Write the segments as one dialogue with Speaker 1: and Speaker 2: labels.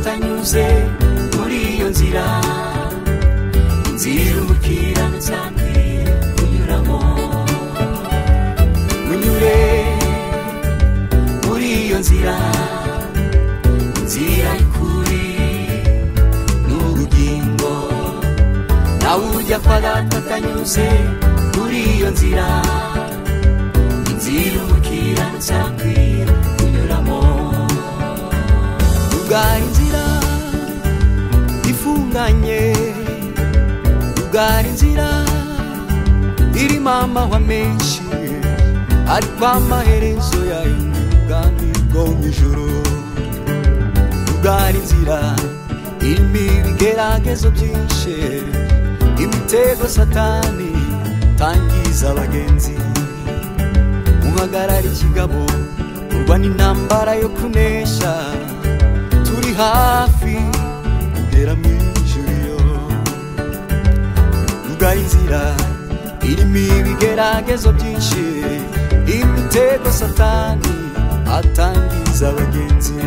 Speaker 1: tanyuze muri iyo nzira inzira umukiranutsi kunyuramo unyure muri iyo nzira inzira y'ukuri n'ubugingo nawe ujya kwa data atanyuze muri iyo nzira inzira umukiranutsi kunyuramo ubwari inzira ifunganye ubwari inzira irimo amahwa menshi ariko amaherezo yayo ubwami bwo mu ijoro ubwari inzira irimo ibigeragezo byinshi imitego satani tangiza abagenzi muhagarara ikigabo urwa n'intambara yo kunesha turi hafi kugera mu ijuriro ubwa inzira irimo ibigeragezo byinshi imitego satani atangiza abagenzi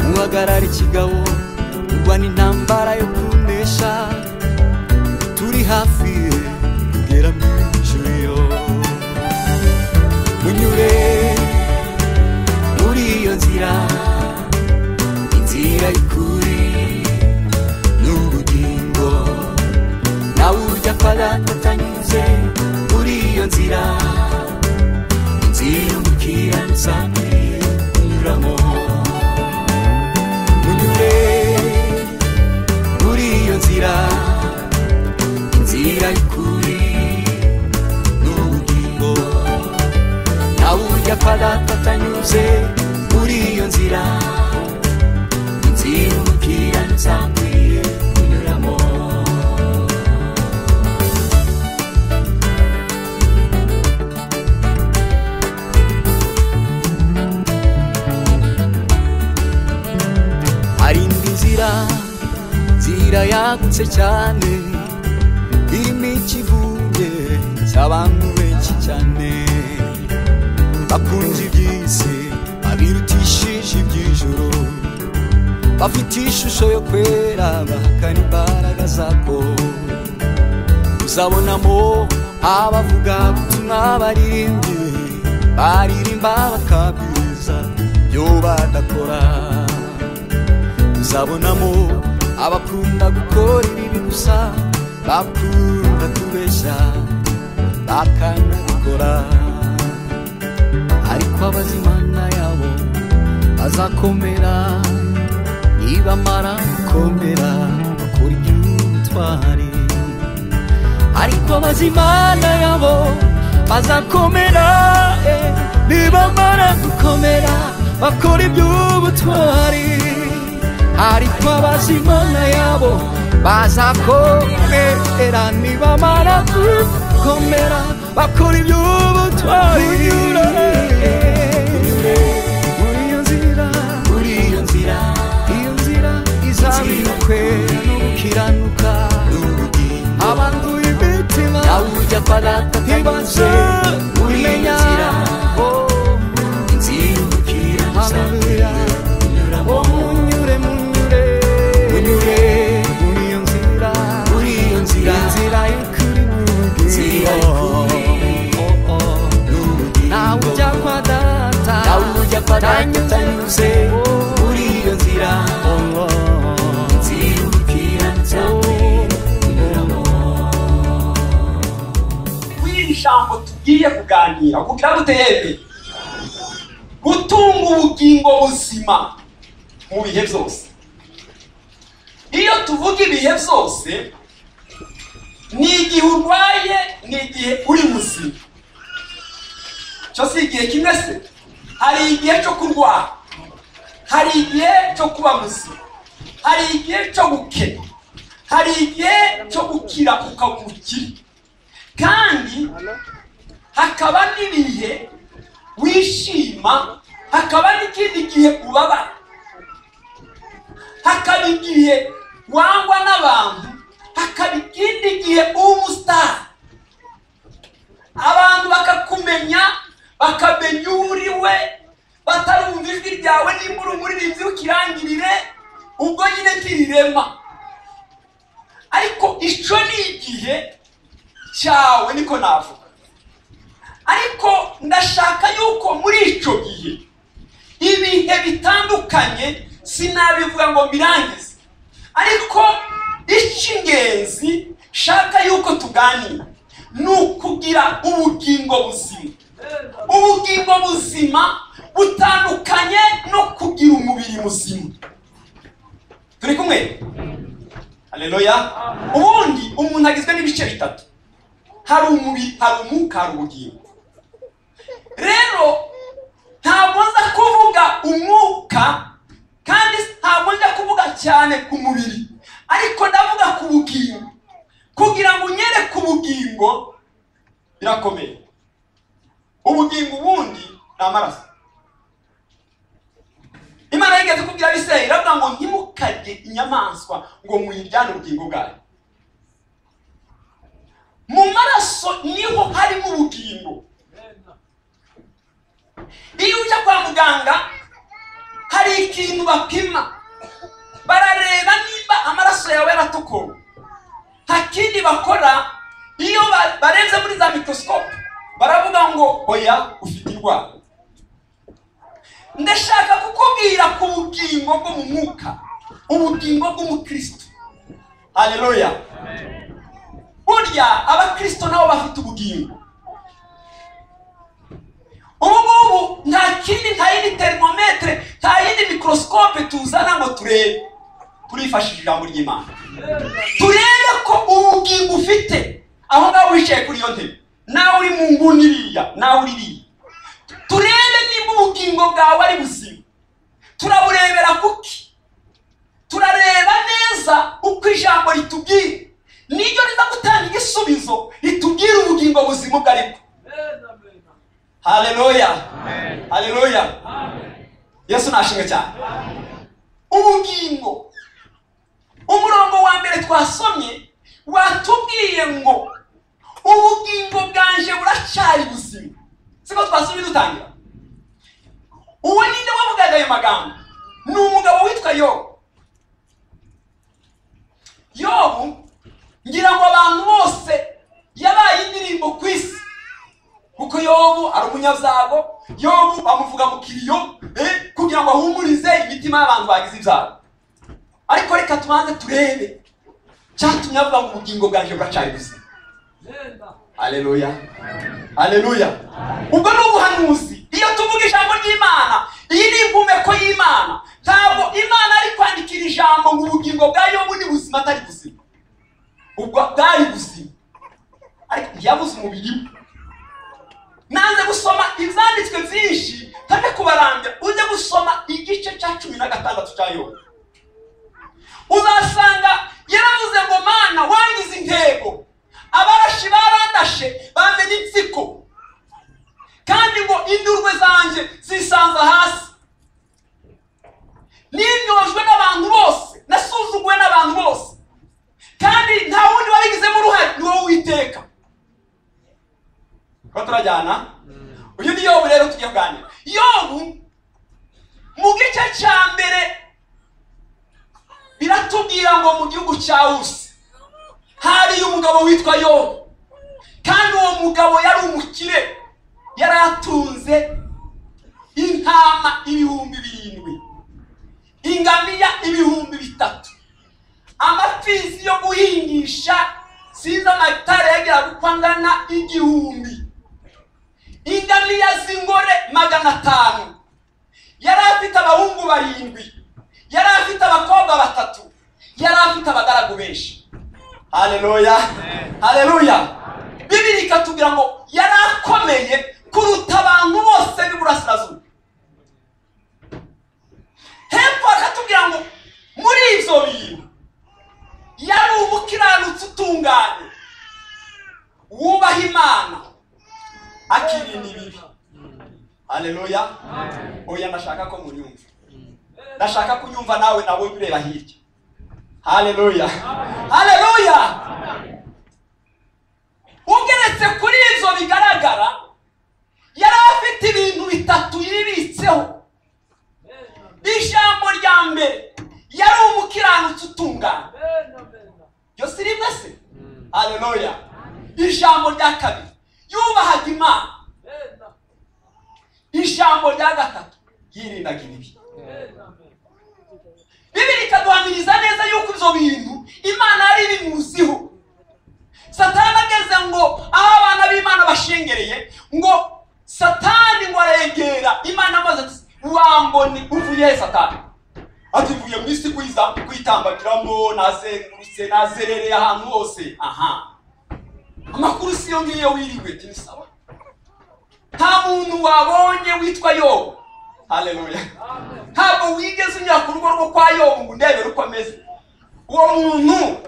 Speaker 1: muhagarara ikigabo urwa n'intambara yo kunesha turi hafi kugera mu ijuriro munyure muri iyo nzira inzira y'ukuri n'ubugingo nawe ujya kwa data atanyuze muri iyo nzira inzira umukiranutsa unyuramo munyure muri iyo nzira inzira y'ukuri n'ubugingo nawe ujya kwa data atanyuze muri iyo nzira inzira umukiranutsi akwiye kunyuramo hari indi nzira nzira yagutse cyane irimo ikivuge cy'abantu benshi cyane bakunze iby'isi abirutishije iby'ijoro bafite ishusho yo kwera bahakana imbaraga zako uzabonamo abavuga ubutumwa baririmbye baririmba bakabwiriza ibyo badakora uzabonamo abakunda gukora ibibi gusa bakunda kubeshya bakanabikora ariko abazi imana yabo bazakomera nibamara gukomera bakora iby'ubutwari ariko abazimana yabo bazakomera eh, nibamara gukomera bakora iby'ubutwari ariko abazimana yabo bazakomera nibamara gukomera bakora iby'ubutwari muri iyo nzira muri iyo nzira izabira kwera no gukiranuka abanduye imitima
Speaker 2: nawe ujya kwa data
Speaker 1: ntibaze
Speaker 2: atanyuze muri iyo
Speaker 1: kumenya
Speaker 2: nzira
Speaker 1: oh,
Speaker 2: inzira umukiranutsi akwiye
Speaker 1: haleluya
Speaker 2: kunyuramo
Speaker 1: oh munyure munyure
Speaker 2: Munyure
Speaker 1: muri iyo nzira
Speaker 2: muri iyo nzira
Speaker 1: inzira y'ukuri
Speaker 2: Inzira y'ukuri. n'ubugingo
Speaker 1: nawe ujya kwa data
Speaker 2: nawe ujya kwa data
Speaker 1: Tanyuze.
Speaker 2: atanyuze
Speaker 1: Oh,
Speaker 2: muri iyo nzira
Speaker 1: oh, oh.
Speaker 2: inzira umukiranutsi akwiye kunyuramo
Speaker 3: kuri iri jambo tugiye kuganira kugira ngo dutebe gutunga ubugingo buzima mu bihe byose iyo tuvuga ibihe byose ni igihe urwaye ni igihe uri muzima cyo si igihe kimwe se hari igihe cyo kurwara hari igihe cyo kuba muzima hari igihe cyo gukena hari igihe cyo gukira ukaba umukire kandi hakaba n'ibihe wishima hakaba n'ikindi gihe ubabara hakaba igihe wangwa n'abantu hakaba ikindi gihe uba umusitari abantu bakakumenya bakamenya uwo uri we batarumva ijwi ryawe nimba uri umuririmbyi w'ikirangirire ubwo nyine ntirirema ariko icyo ni igihe cyawe niko navuga ariko ndashaka yuko muri icyo gihe ibihe bitandukanye sinabivuga ngo birangize ariko icy'ingenzi shaka yuko tuganira ni ukugira ubugingo buzima ubugingo buzima butandukanye no kugira umubiri muzima turi kumwe haleluya ubundi umuntu agizwe n'ibice bitatu hari umubiri hari umwuka hari ubugingo rero ntabwo nza kuvuga umwuka kandi ntabwo njya kuvuga cyane ku mubiri ariko ndavuga ku bugingo kugira ngo unyere ku bugingo birakomeye ubugingo ubundi ni amaraso imana yigeze kubwira abisirayeli iravuga ngo ntimukarye inyamaswa ngo muyijyane ubugingo bwayo mu maraso niho harimo ubugingo iyo ujya kwa muganga hari ikintu bapima barareba niba amaraso yawe yaratukura nta kindi bakora iyo ba- barenze muri za mikorosikope baravuga ngo oya ufite indwara ndashaka kukubwira ku bugingo bwo mu mwuka ubugingo bw'umukristo haleluya burya abakristo nabo bafite ubugingo ubu ngubu nta kindi nta yindi terimometere nta yindi mikorosikope tuzana ngo turebe turifashisha ijambo ry'imana turebe ko ubugingo ufite aho ngaho wicaye kuri iyo ntebe nawe uri mu nguni iriya nawe uri iriya turebe niba ubugingo bwawe ari buzima turaburebera kuki turareba neza uko ijambo ritubwira niryo riza gutanga igisubizo ritubwira ubugingo buzima ubwo aribwo haleluya haleluya yesu nashinga cyane ubugingo umurongo wa mbere twasomye watubwiye ngo ubugingo bwanje buracyari buzima siko twasomye dutangira uwo ninde wavugaga ayo magambo ni umugabo witwa yobu yobu ngira ngo abantu bose yabaye indirimbo ku isi kuko yobu ari umunyabyago yobu bamuvuga mu kiriyo eh, kugira ngo ahumurize imitima y'abantu bagize ibyago ariko reka tubanze turebe cyatumye avuga ngo ubugingo bwanjye buracyari buzima haleluya haleluya ubwo ni ubuhanuzi iyo tuvuga ijambo ry'imana iyi ni impumeko y'imana ntabwo imana ari kwandikira ijambo ngo ubugingo bwa yobu ni buzima atari buzima ubwo bwari buzima ariko ntiyabuze umubiri we nanze gusoma ibyanditswe byinshi ntajya kubarambya ujye gusoma igice cya cumi na gatandatu cya yobu uzasanga yaravuze ngo mana wangize intego abarashi barandashe bamenye insiko kandi ngo indurwe zanjye zisanza hasi ninyojwe n'abantu bose nasuzuguwe n'abantu bose kandi nta wundi wabigizemo uruhare ni wowe witeka ko turajyana uyu ni yobu rero tugiye kuganira yobu mu gice cya mbere biratubwira ngo mu gihugu cya usi hariyo umugabo witwa yobu kandi uwo mugabo yari umukire yari atunze intama ibihumbi birindwi ingamiya ibihumbi bitatu amapfizi yo guhingisha sinzi amatara yageraga uko angana igihumbi ingamiya z'ingore magana atanu yari afite abahungu barindwi yari afite abakobwa batatu yari afite abagaragu benshi haleluya haleluya bibiri ikatubwira ngo yari akomeye kuruta abantu bose b'iburasirazuba hepfo akatubwira ngo muri ibyo bintu yari umukiranutsi utunganye wubaha imana akirinda ibibi haleluya oya ndashaka ko munyumva ndashaka kunyumva nawe nawe ureba hirya haleluya haleluya ugeretse kuri izo bigaragara yari afite ibintu bitatu yibitseho ijambo rya mbere yari umukiranutsi utungana ryo si rimwe se aleluya ijambo rya kabiri yubahaga imana ijambo rya gatatu yirindaga ibibi bibiri ikaduhamiriza neza yuko ibyo bintu imana yari ibimuziho satani ageze ngo aho abana b'imana bashengereye ngo satani ngo arengera imana amaze ati wambone uvuye he satani ati mvuye mu isi kwiza- kwitambagiramo nazengurutse nazerereye ahantu hose aha amakuru si yo ngiyo wiriwe tini sawa nta muntu wabonye witwa yobu haleluya ntabwo wigeze unyura ku rugo rwo kwa yobu ngo ndebere uko ameze uwo muntu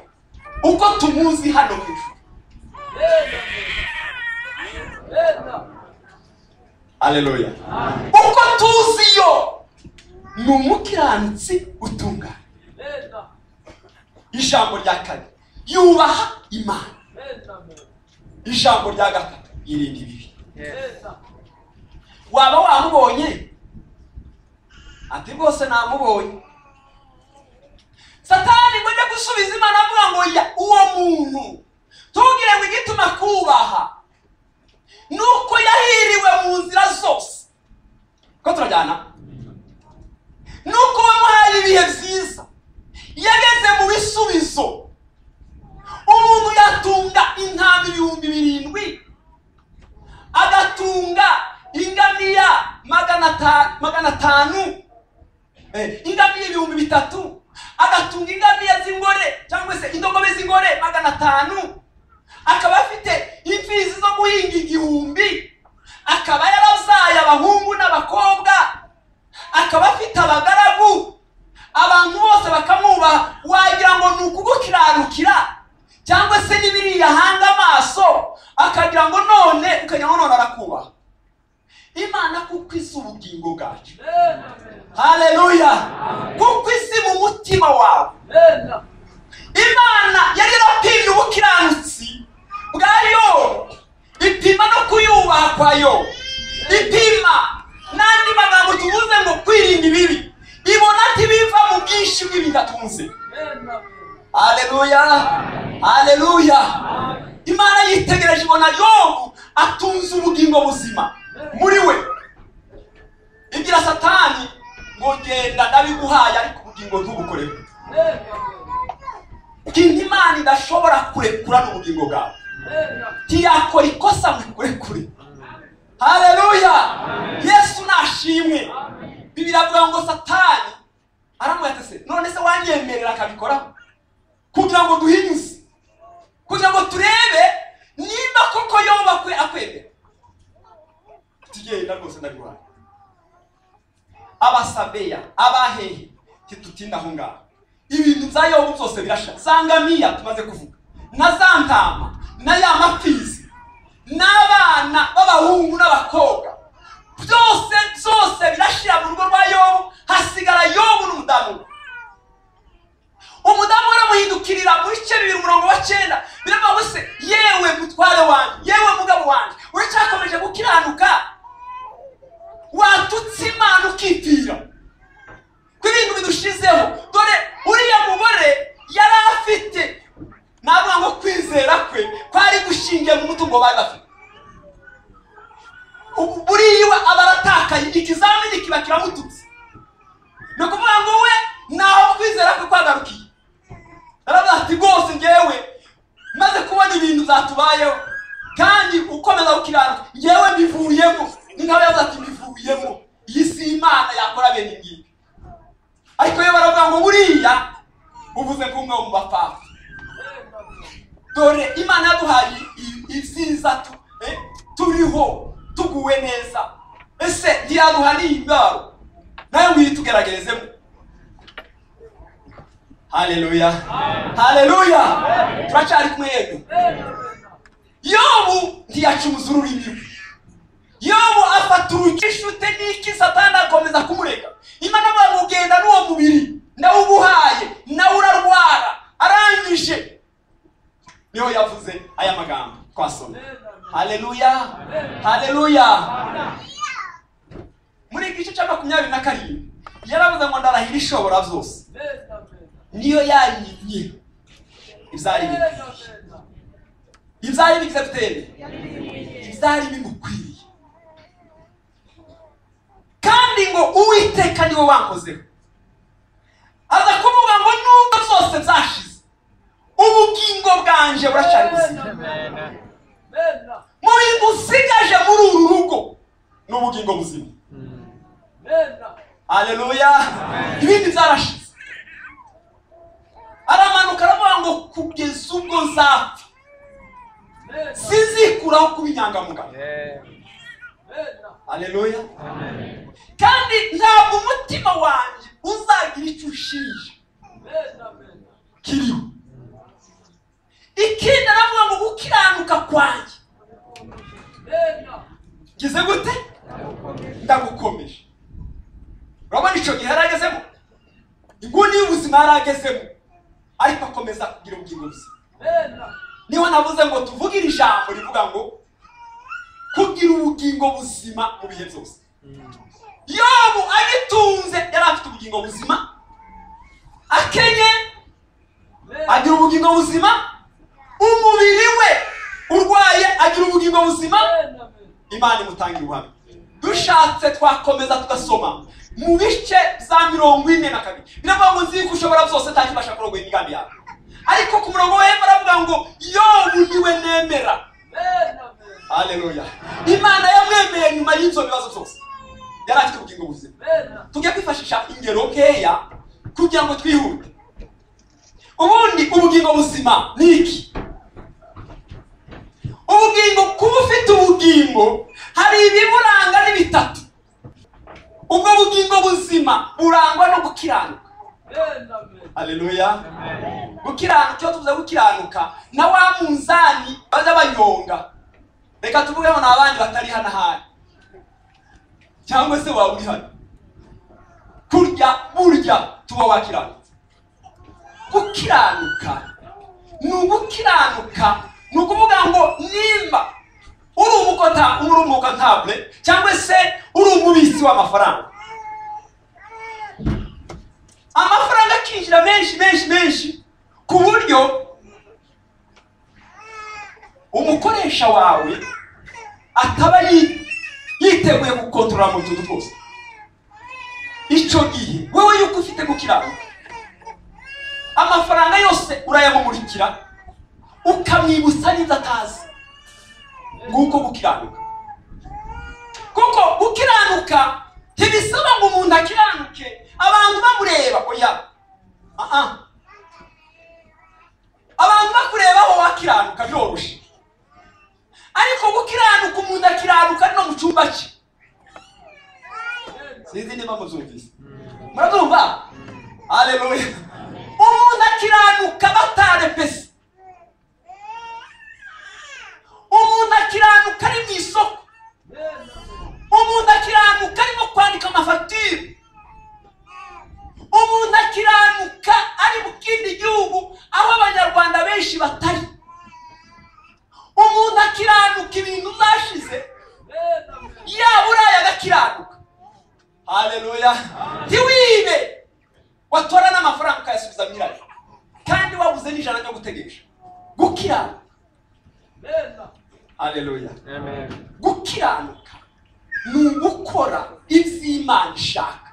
Speaker 3: uko tumuzi hano mu ijuru haleluya uko tuzi yo ni umukiranutsi utungana ijambo rya kane yubaha imana ijambo rya gatatu irinda ibibi waba wamubonye ati rwose namubonye satani ngo ajya gusubiza imana avuga ngo ya uwo muntu tubwire ngo igituma akubaha ni uko yahiriwe mu nzira zose ko turajyana ni uko wamuhaye ibihe byiza yageze mu bisubizo umuntu yatunga intama ibihumbi birindwi agatunga ingamiya magana ata- magana atanu eh, ingamiya ibihumbi bitatu agatunga ingamiya z'ingore cyangwa se indogobe z'ingore magana atanu akaba afite imfizi zo guhinga igihumbi akaba yarabyaye abahungu n'abakobwa akaba afite abagaragu abantu bose bakamwubaha wagira ngo ni ukugukiranukira cyangwa se n'ibiri yahanga amaso akagira ngo none ukagira ngo none arakubaha imana kuko izi ubugingo bwacu haleluya kuko izi mu mutima wawe imana yari yarapimye ubukiranutsi bwa yobu ipima no kuyubaha kwa yobu ipima n'andi magambo tuvuze ngo kwirinda ibibi ibona ati biva mu bwinshi bw'ibintu atunze haleluya haleluya imana yitegereje ibona yobu atunze ubugingo buzima muri we ibwira satani ngo genda ndabiguhaye ariko ubugingo ntubukoreho kinga imana idashobora kurekura n'ubugingo bwawe ntiyakora ikosa ngo ikurekure haleluya yesu nashimwe bibiri avuga ngo satani aramwatese none se wanyemerera akabikora kugira ngo duhinyuze kugira ngo turebe niba koko yoba akwe akwemera tugenda rwose ndabibona abasabeya abahehe ntitutinde aho ngaho ibintu bya yobu byose birasha za ngamiya tumaze kuvuga na za ntama na ya mafizi n'abana b'abahungu n'abakobwa byose byose birashira mu rugo rwa yobu hasigara yobu n'umudamu we umudamu aramuhindukirira mu bice bibiri umurongo wa cyenda biravuga ngo se yewe mutware wanjye yewe mugabo wanjye uracyakomeje gukiranuka watutse imana ukipfira ku ibintu bidushizeho dore uriya mugore yari afite navuga ngo kwizera kwe kwari gushingiye mu mutungo bari bafite Ubu buriya aba aratakaye ikizamini kiba kiramututse ni ukuvuga ngo we naho kwizera kwe kwagarukiye yaravuze ati rwose ngewe maze kubona ibintu byatubayeho kandi ukomeza gukiranuka ngewe mbivuyemo ni nk'aba yavuze ati mbivuyemo iyi si imana yakora bene ibi ariko iyo baravuga ngo buriya uvuze ko umwe mu bapfapfa dore imana yaduhaye i- ibyiza tu- eh, turiho tuguwe neza ese ntiyaduha n'indwara nawe ngwiye tugeragezemo haleluya haleluya turacyari kumwe yego yobu ntiyacuza ururimi rwe yobu afata urugishute n'iki satani akomeza kumurega imana avuga ngo genda n'uwo mubiri ndawuguhaye nawe urarwara arangije niho yavuze aya magambo twasoma haleluya haleluya muri iki gice cya makumyabiri na karindwi yaravuze ngo ndarahira ishobora byose niyo yarimye ibyari bimwe ibyari bigize dutere ibyari bimukwiriye kandi ngo uwiteka niwe wankozeho aza kuvuga ngo nubwo zose zashize ubugingo bwanje buracari buzima mu bintu usigaje muri uru rugo ni ubugingo buzima haleluya ibindi byarashize aramanuka aravuga ngo kugeza ubwo zapfa sinzikuraho kuba inyangamugayo haleluya kandi ntabwo umutima wanjye uzagira icyo ushinja kiriho ikindi aravuga ngo gukiranuka kwanjye ngize gute ndagukomeje urabona icyo gihe yari agezemo inguni y'ubuzima yari agezemo ariko akomeza kugira ubugingo buzima niho navuze ngo tuvugire ijambo rivuga ngo kugira ubugingo buzima mu bihe byose yobu agitunze yari afite ubugingo buzima akenye agira ubugingo buzima umubiri we urwaye agira ubugingo buzima imana imutangira ubuhamya dushatse twakomeza tugasoma mu bice za mirongo ine na kabiri biravuga ngo nzi ko ushobora byose nta kibasha kurogoya imigambi yawe ariko ku murongo we baravuga ngo yobu niwe nemera haleluya imana yamwemeye nyuma y'ibyo bibazo byose yari afite ubugingo buzima tujya kwifashisha ingero nkeya kugira ngo twihute ubundi ubugingo buzima ni iki ubugingo kuba ufite ubugingo hari ibiburanga ni bitatu ubwo bugingo buzima burangwa no gukiranuka haleluya gukiranuka iyo tuvuze gukiranuka na wa munzani bajya banyonga reka tuvugeho ni abandi batari hano ahari cyangwa se waba uri hano kurya burya tuba wakiranutse gukiranuka ni ugukiranuka ni ukuvuga ngo nimba uri umukota uri umukotabule cyangwa se uri umubitsi w'amafaranga amafaranga akinjira menshi menshi menshi ku buryo umukoresha wawe ataba yi- yiteguye gukontorora mu tuntu twose icyo gihe wowe yuko ufite gukiranuka amafaranga yose urayamumurikira ukamwibutsa n'ibyo atazi nguko gukiranuka kuko gukiranuka ntibisaba ngo umuntu akiranuke abantu bamureba oya aha abantu bakurebaho wakiranuka byoroshye ariko gukiranuka umuntu akiranuka no mu cyumba cye sinzi niba mubyumvise murabyumva haleluya umuntu akiranuka batarepese umuntu akiranuka ari mu isoko umuntu akiranuka arimo kwandika amafatire umuntu akiranuka ari mu kindi gihugu aho abanyarwanda benshi batari umuntu akiranuka ibintu zashize yaba uraye agakiranuka haleluya ntiwibe watora n'amafaranga ukayasubiza nyirayo kandi wabuze n'ijana ryo gutegesha gukiranuka haleluya gukiranuka ni ugukora iby'imana ishaka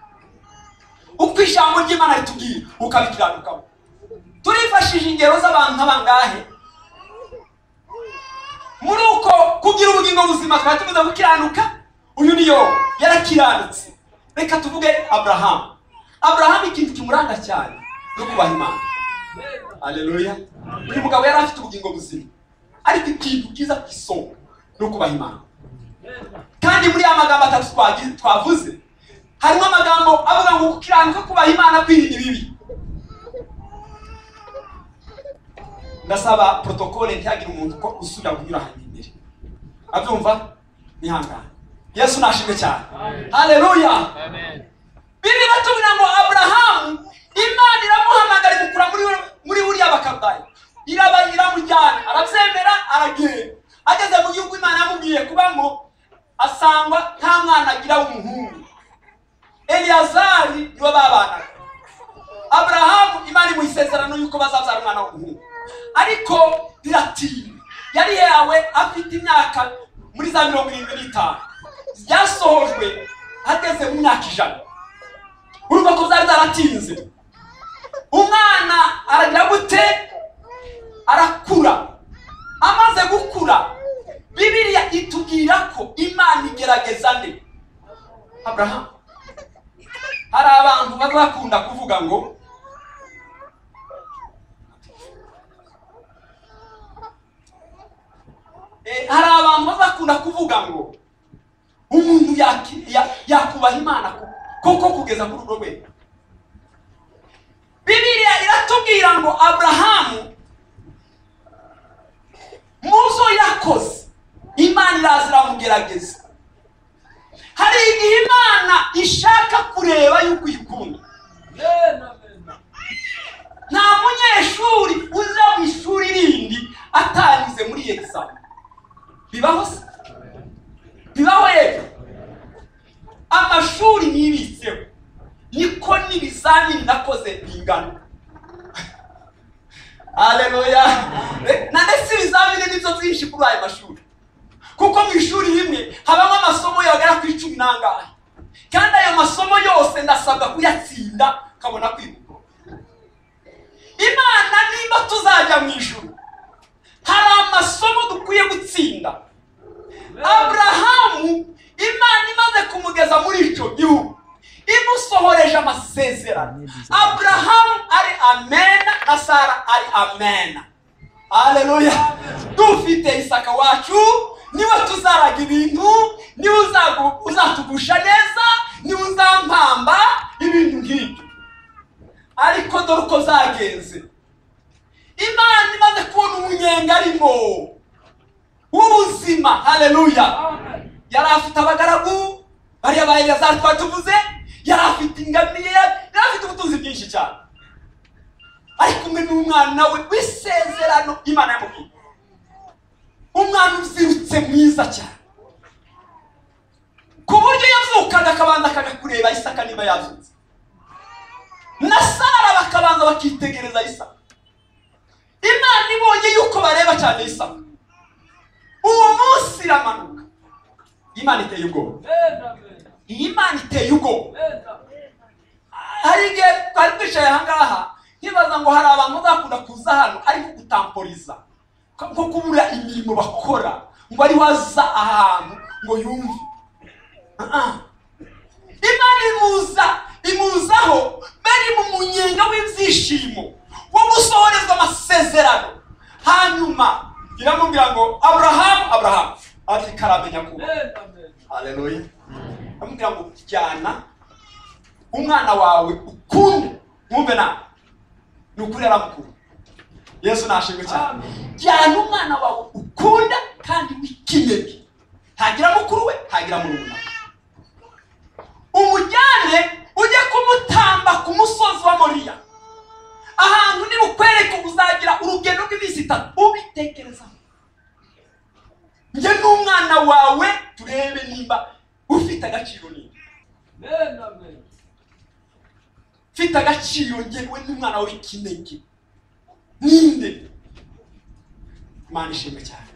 Speaker 3: uko ijambo ry'imana ritubwira ukabikiranukamo turifashije ingero z'abantu nk'abangahe muri uko kugira ubugingo buzima twari tumaze gukiranuka uyu niyo yarakiranutse reka tuvuge aburahamu aburahamu ikintu kimuranga cyane no kubaha imana haleluya uyu mugabo yari afite ubugingo buzima ariko ikintu cyiza ku isonga ni ukubaha imana kandi muri ya magambo atatu twagi- twavuze harimo amagambo avuga ngo gukiranuka kubaha imana kwirinda ibibi ndasaba protokole ntihagire umuntu ko usubira kunyura ahantu imbere abyumva nihangane yesu nashimwe cyane haleluya bibiliya tubwira ngo aburahamu imana iramuhamagara imukura muri muri buriya bakabaye iraba iramujyana arabyemera aragenda ageze mu gihugu imana sangwa nta mwana agira w'umuhungu eliyazari niwe babanaga aburahamu imana imuha isezerano y'uko bazabyara umwana w'umuhungu ariko biratinda yari yawe afite imyaka muri za mirongo irindwi n'itanu byasohojwe ageze mu myaka ijana urumva ko byari byaratinze umwana aragira gute arakura amaze gukura bibiliya itubwira ko imana igerageza nde aburahamu hari abantu baba bakunda kuvuga ngo Eh, hari abantu baba bakunda kuvuga ngo umuntu yaki- ya- yakubaha imana ku- koko kugeza ku rugo rwe bibiliya iratubwira ngo aburahamu muzo yakoze imana iraza iramugerageza hari igihe imana ishaka kureba yuko uyikunda nta munyeshuri uza mu ishuri rindi atanyuze muri egizame bibaho se bibaho yepfo amashuri nibitseho niko n'ibizamini nakoze bingana aleluya nane si ibizamini nibyo byinshi kuri ayo mashuri kuko mu ishuri rimwe habamo amasomo yagera ku icumi n'angahe kandi ayo masomo yose ndasabwa kuyatsinda nkabona kwibuka imana niba tuzajya mu ijuru hari amasomo dukwiye gutsinda aburahamu imana imaze kumugeza muri icyo gihugu imusohoreje amasezerano aburahamu ari amena na sara ari amena aleluya dufite isaka wacu niwe tuzaraga ibintu niwe uzagu- uzatugusha neza niwe uzampamba ibintu nk'ibyo ariko dore uko zagenze imana imaze kubona umunyenga arimo w'ubuzima haleluya yari afite abagaragu bariya ba eleyazari twatuvuze yari afite ingamiya yari afite ubutunzi bwinshi cyane ari kumwe n'umwana we w'isezerano imana yamubwiye umwana uzirutse mwiza cyane ku buryo yavukaga akabanza akajya kureba isaka niba yazutse na sara bakabanza bakitegereza isaka imana ibonye yuko bareba cyane isaka uwo munsi iramanuka imana iteye ubwoba iyi imana iteye ubwoba hari igihe twari twicaye ahangaha nkibaza ngo hari abantu bazakunda kuza hano ariko gutamporiza nko kubura imirimo bakora ngo ari waza ahantu ngo yumve Ah-ah. imana imuza imuzaho bari mu munyenga w'ibyishimo wo gusohorezwa amasezerano hanyuma iramubwira ngo aburahamu aburahamu ati karamenya kuba haleluya amubwira ngo jyana umwana wawe ukunde mwumve nawe ni ukuri aramukuru yesu nashimwe cyane jyana umwana wawe ukunda kandi wikinege ntagira mukuru we ntagira murumuna we. umujyane ujye kumutamba ku musozi wa moriya ahantu nibukwereke uzagira urugendo rw'iminsi itatu ubitekerezaho njye n'umwana wawe turebe nimba ufite agaciro nimba mfite agaciro ngewe n'umwana w'ikinege ninde imana ishimwe cyane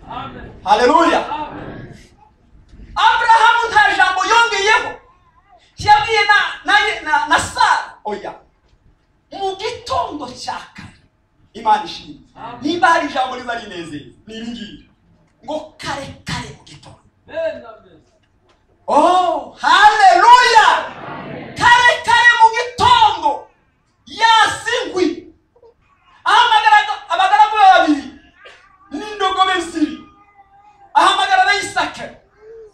Speaker 3: haleluya aburahamu nta jambo yongeyeho yabwiye na na na, na sara oya mu gitondo cya kare imana ishimwe nimba hari ijambo riba rinezeye ni iri ngiri ngo kare kare mu gitondo Oh, haleluya! Kare kare mu gitondo yasingwi ahamagara abagaragu be babiri n'indogobe ebyiri ahamagara na Isaka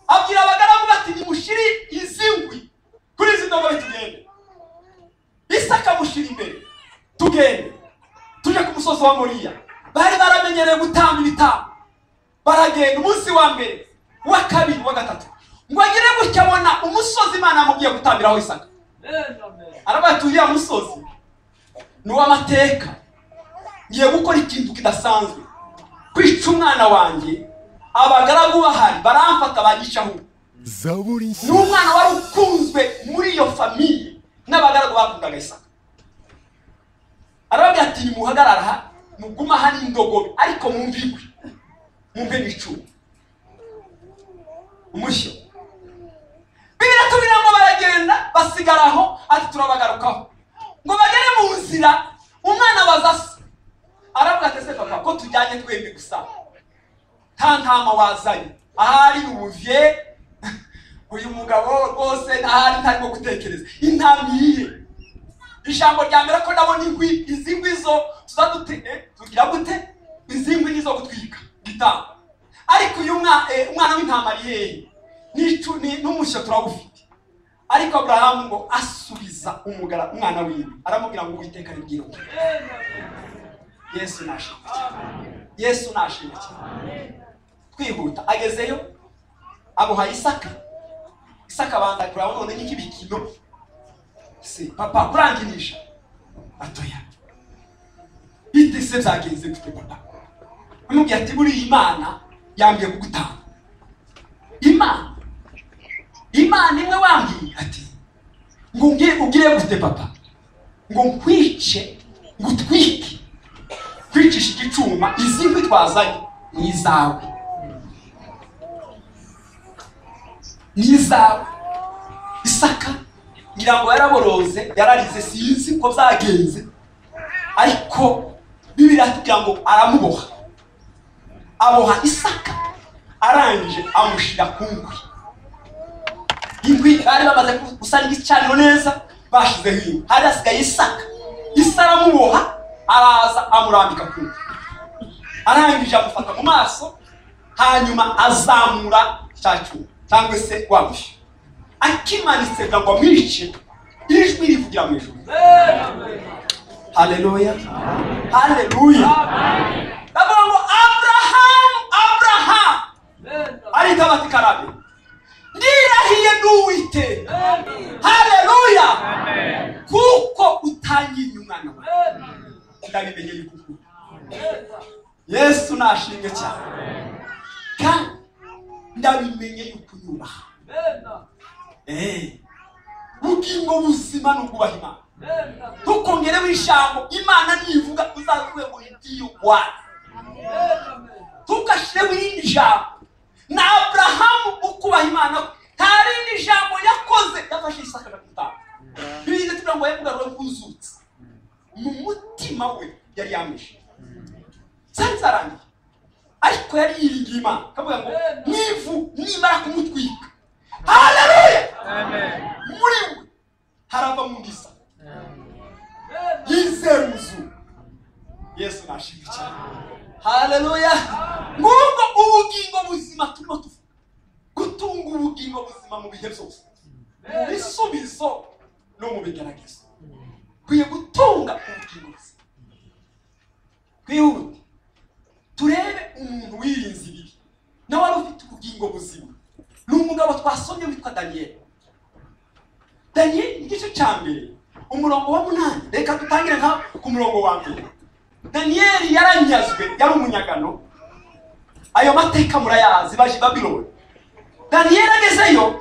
Speaker 3: abwira abagaragu bati nimushiri izi ngwi kuri izi ndogobe tugende Isaka mushira imbere tugende tuje ku musozi wa Moriya bari baramenyereye gutamba ibitambo baragenda umunsi wa mbere wa kabiri wa gatatu ngo agire gutya abona umusozi imana yamubwiye gutambiraho isaka arabaye ati uriya musozi ni uw'amateka ngiye gukora ikintu kidasanzwe kwica umwana wanjye abagaragu bahari baramfata banyicaho
Speaker 4: zaburi
Speaker 3: ni
Speaker 4: nshya
Speaker 3: umwana wari ukunzwe muri iyo famiye n'abagaragu bakundaga isaka arababwira ati nimuhagarara aha muguma aha n'indogobe ariko mwumve igwi mwumve n'icumu umushyo bibiri tubiri ngo baragenda basigara aho ati turabagarukaho ngo bagere mu nzira umwana baza se arabwira ati ese papa ko tujyanye twembi gusa nta ntama wazanye ahari ubuvye uyu mugabo rwose ntahari ntarimo gutekereza intama iyihe ijambo rya mbere ko ndabona ingwi izi ngwi zo tuza dute eh, tugira gute izi ngwi nizo gutwika gitanga ariko uyu mwa- eh, umwana w'intama ari hehe N'icu- ni- n'umushyo turawufite ariko aburahamu ngo asubiza umugara umwana wiwe aramubwira ngo uwiteka aribwira uti yesu nashimye cyane yesu nashimye cyane twihuta agezeyo amuha isaka isaka abanza kuraba none ni nk'ibikino se papa kurangirisha atoya bite se byagenze gute papa amubwira ati buriya imana yambwiye kugutanga imana imana imwe wambwiye ati ngo ubwire ubwire gute papa ngo nkwice ngutwike kwicisha igicuma izi nkwi twazanye ni izawe n'izawe isaka ngira ngo yaraboroze yararize sinzi uko byagenze ariko bibiri atubwira ngo aramuboha aboha isaka arangije amushyira ku ngwi ingwi bari bamaze gusana igicaniro neza bashizeho ingwi hari hasigaye isaka isa aramuboha araza amurambika ku ngwi arangije amufata mu maso hanyuma azamura cya cyuma cyangwa se wa mushyo akimanitse kugira ngo amwice ijwi rivugira mu ijuru haleluya haleluya bavuga ngo aburahamu aburahamu ariko bati karabe ndirahiye n'uwite haleluya kuko utangiye umwana wawe ndabimenye yuko ukunda yesu nashimwe cyane kandi ndabimenye yuko unyubaha Eh, ubugingo buzima ni ukubaha imana ntukongereho ijambo imana nivuga uzavuge ngo igiye ukwana ntugashireho irindi jambo na aburahamu ukubaha imana nta rindi jambo yakoze yafashe isaka agakutanga birinze tugira ngo yamugarure bwuzutse mu mutima we yari yamwishe zari zarangiye ariko yari yiringiye imana akavuga ngo nivu nimara kumutwika haleluya muri we harava mu ndisa yizeruzu yesu nashimye cyane haleluya ngubwo ubugingo buzima turimo tuvuga gutunga ubugingo buzima mu bihe byose mu bisubizo no mu bigeragezo kwiye gutunga ubugingo buzima twihute turebe umuntu wirinze ibibi nawe wari ufite ubugingo buzima ni umugabo twasomye witwa daniyeli daniyeli igice cya mbere umurongo wa munani reka dutangire nka ku murongo wa mbere daniyeli yaranyazwe yari umunyagano ayo mateka murayazi baje i babironi daniyeli agezeyo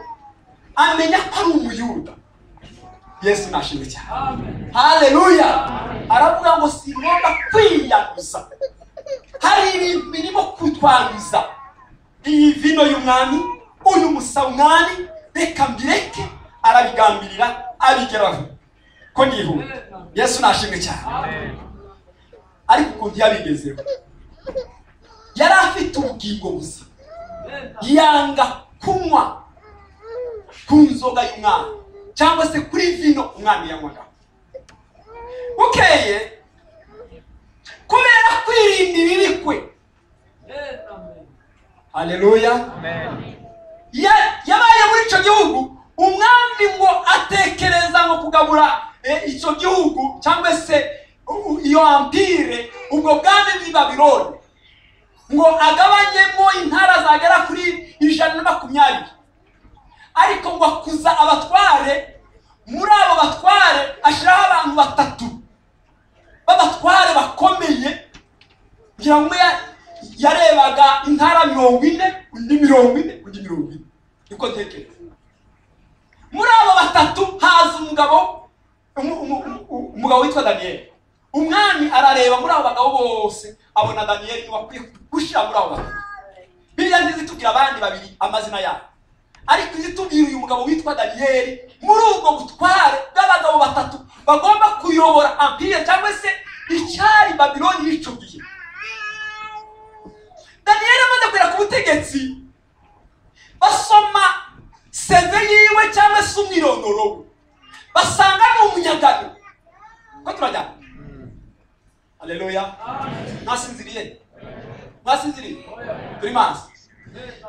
Speaker 3: amenya ko ari umuyuda yesu nashimwe cyane haleluya aravuga ngo singomba kwiyanduza hari ibintu birimo kutwanduza iyi vino y'umwami uyu musa umwami reka mbireke arabigambirira abigeraho ko nihuta yesu nashimwe cyane ariko ukuntu yabigezeho yari afite ubugingo buzima yanga kunywa ku nzoga y'umwami cyangwa se kuri vino umwami yanywaga bukeye kubera kwirinda ibibi kwe haleluya Ya- yabaye muri icyo gihugu umwami ngo atekereza ngo kugabura eh, icyo gihugu cyangwa se u- u- iyo ampire ubwo bwami bw'i babironi ngo agabanyemo intara zagera kuri ijana na makumyabiri ariko ngo akuza abatware muri abo batware ashyiraho abantu batatu b'abatware bakomeye ngira ngo umwe ya- yarebaga intara mirongo ine undi mirongo ine undi mirongo ine niko uko ntekereza muri abo batatu haza umugabo umu- umu- umu- umugabo witwa daniyeli umwami arareba muri abo bagabo bose abona daniyeli wakwiye gushyira muri abo bagabo biriya nziza itubwira abandi babiri amazina yabo ariko izi itubwira uyu mugabo witwa daniyeli muri ubwo butware bw'abagabo batatu bagomba kuyobora ampire cyangwa se icyari babiloni yicugiye daniyeli amaze kugera ku butegetsi basoma seve yiwe cyangwa se umwirondoro we basanga ni umunyagano ko turajyana aleluya ntasinziriye ntasinziriye turi maso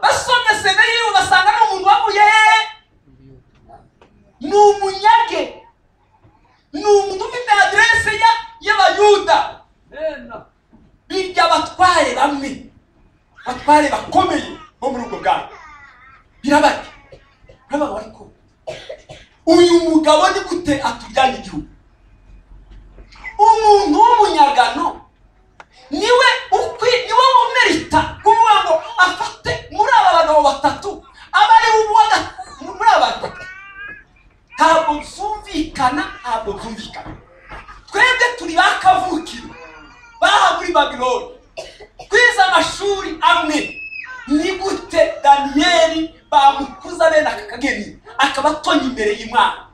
Speaker 3: basomye seve yiwe basanga ni umuntu wavuye hehe ni umunyage ni umuntu ufite aderese ya y'abayuda birya batware bamwe batware bakomeye bo muri ubwo bwami birabarya birabaga ariko uyu mugabo ni gute atujyanye igihugu umuntu w'umunyagano niwe ukwi niwe umerita kuvuga ngo afate muri aba bagabo batatu aba ari we uwa ga- muri aba batatu ntabwo byumvikana ntabwo byumvikana twebwe turi ba kavukiro baha muri babiloni twize amashuri amwe ni gute daniyeli bamukuza bene aka kageni akaba atonya imbere y'imana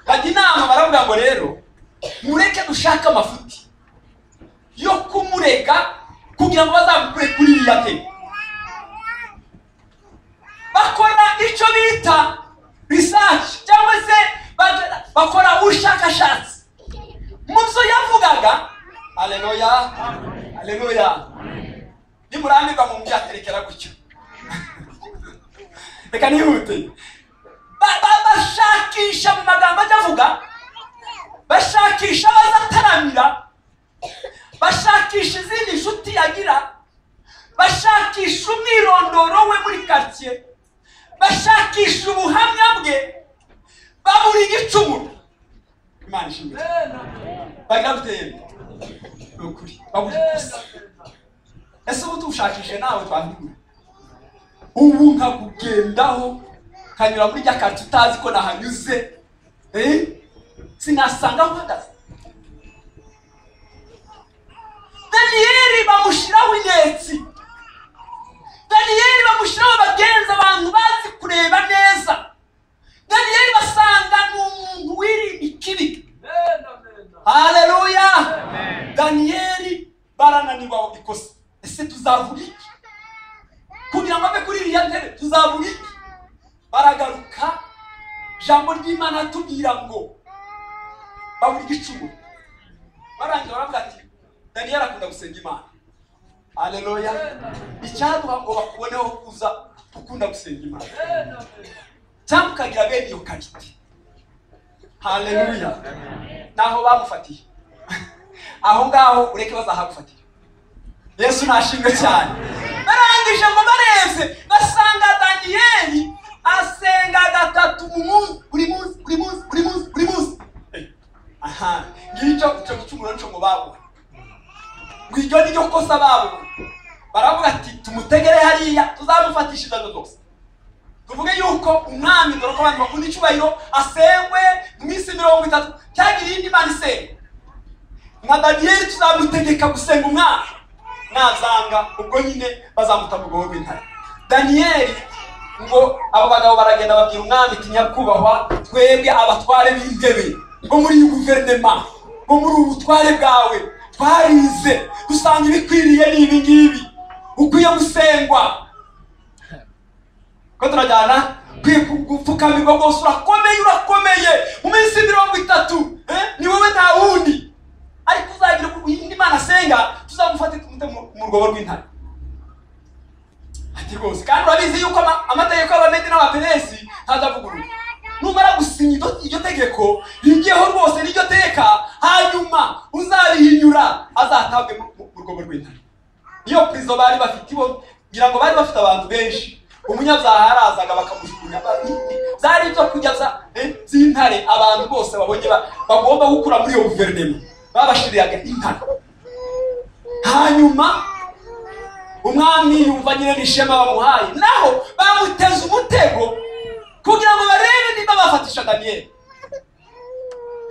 Speaker 3: bajya inama baravuga ngo rero mureke dushake amafuti yo kumurega kugira ngo bazamukure kuri iriya ntebe bakora icyo bita risashi cyangwa se baga- bakora ubushakashatsi mu byo yavugaga aleluya aleluya nimurambirwa mu mbyaterekera gutyo reka nihute Ba- ba- bashakisha mu magambo ajya avuga bashakisha abazataramira bashakisha izindi nshuti yagira bashakisha umwirondoro we muri karitsiye bashakisha ubuhamya bwe babura igicumuro imana ishimwe bagira gutera ni ukuri baguha ikusi ese ubu tuwushakishe nawe twabibura ubu nkakugendaho nkanyura muri rya karitsiye utazi ko nahanyuze eh? sinasanga aho uhagaze daniyeli bamushyiraho inyenzi daniyeli bamushyiraho abagenzi abantu bazi kureba neza daniyeli basanga ni umuntu wiri ikibi haleluya daniyeli barananirwa mu ikosa ese tuzavuga iki kugira ngo ave kuri iriya ntebe tuzavuga iki baragaruka ijambo ry'imana atubwira ngo babura igicumuro barangira baravuga ati daniyeli akunda gusenga imana haleluya icyaduha ngo bakuboneho kuza ukunda gusenga imana cyangwa ukagira bene iyo karite haleluya naho bamufatiye aho ngaho ureke bazahagufatira yesu ntashimwe cyane barangije ngo bareze basanga daniyeli asenga gatatu mu munsi buri munsi buri munsi buri munsi buri munsi aha ngicyo icyo gicumuro cyo ngo babonye ngo iryo ni ryo kosa babonye baravuga ati tumutegere hariya tuzamufatisha ijana zose tuvuge yuko umwami dore ko abantu bakunda icyubahiro asengwe mu minsi mirongo itatu cyangwa irindi mana isenga nka daniyeli tuzamutegeka gusenga umwami nazanga ubwo nyine bazamuta mu rwobo rw'intare daniyeli ngo abo bagabo baragenda babwira umwami ati nyakubahwa twebwe abatware b'intebe bo muri iyi guverinema bo muri ubu butware bwawe twarize dusanga ibikwiriye ni ibi ngibi ukwiye gusengwa ko turajyana kwi- gu- gupfukamirwa rwose urakomeye urakomeye mu minsi mirongo itatu eh, ni wowe nta wundi ariko uzagira uku- indi mana asenga tuzamufate tumute mu- mu rwobo rw'intare ati rwose kandi urabizi yuko ama- amategeko y'abamedi n'abaperesi ntazavugurura numara gusinya iryo- iryo tegeko rigiyeho rwose n'iryo teka hanyuma uzabihinyura azatabwe mu mu- mu rwobo rw'intare niyo purizo bari bafite bo ngira ngo bari bafite abantu benshi umunyabyaha yarazaga bakamujugunya ba- byari ibyo kurya bya- eh, by'intare abantu bose babonye ba- bagomba gukura muri iyo guverinoma babashiriraga intare hanyuma umwami yumva nyine n'ishema bamuhaye naho bamuteze umutego kugira ngo barebe niba bafatisha daniyeli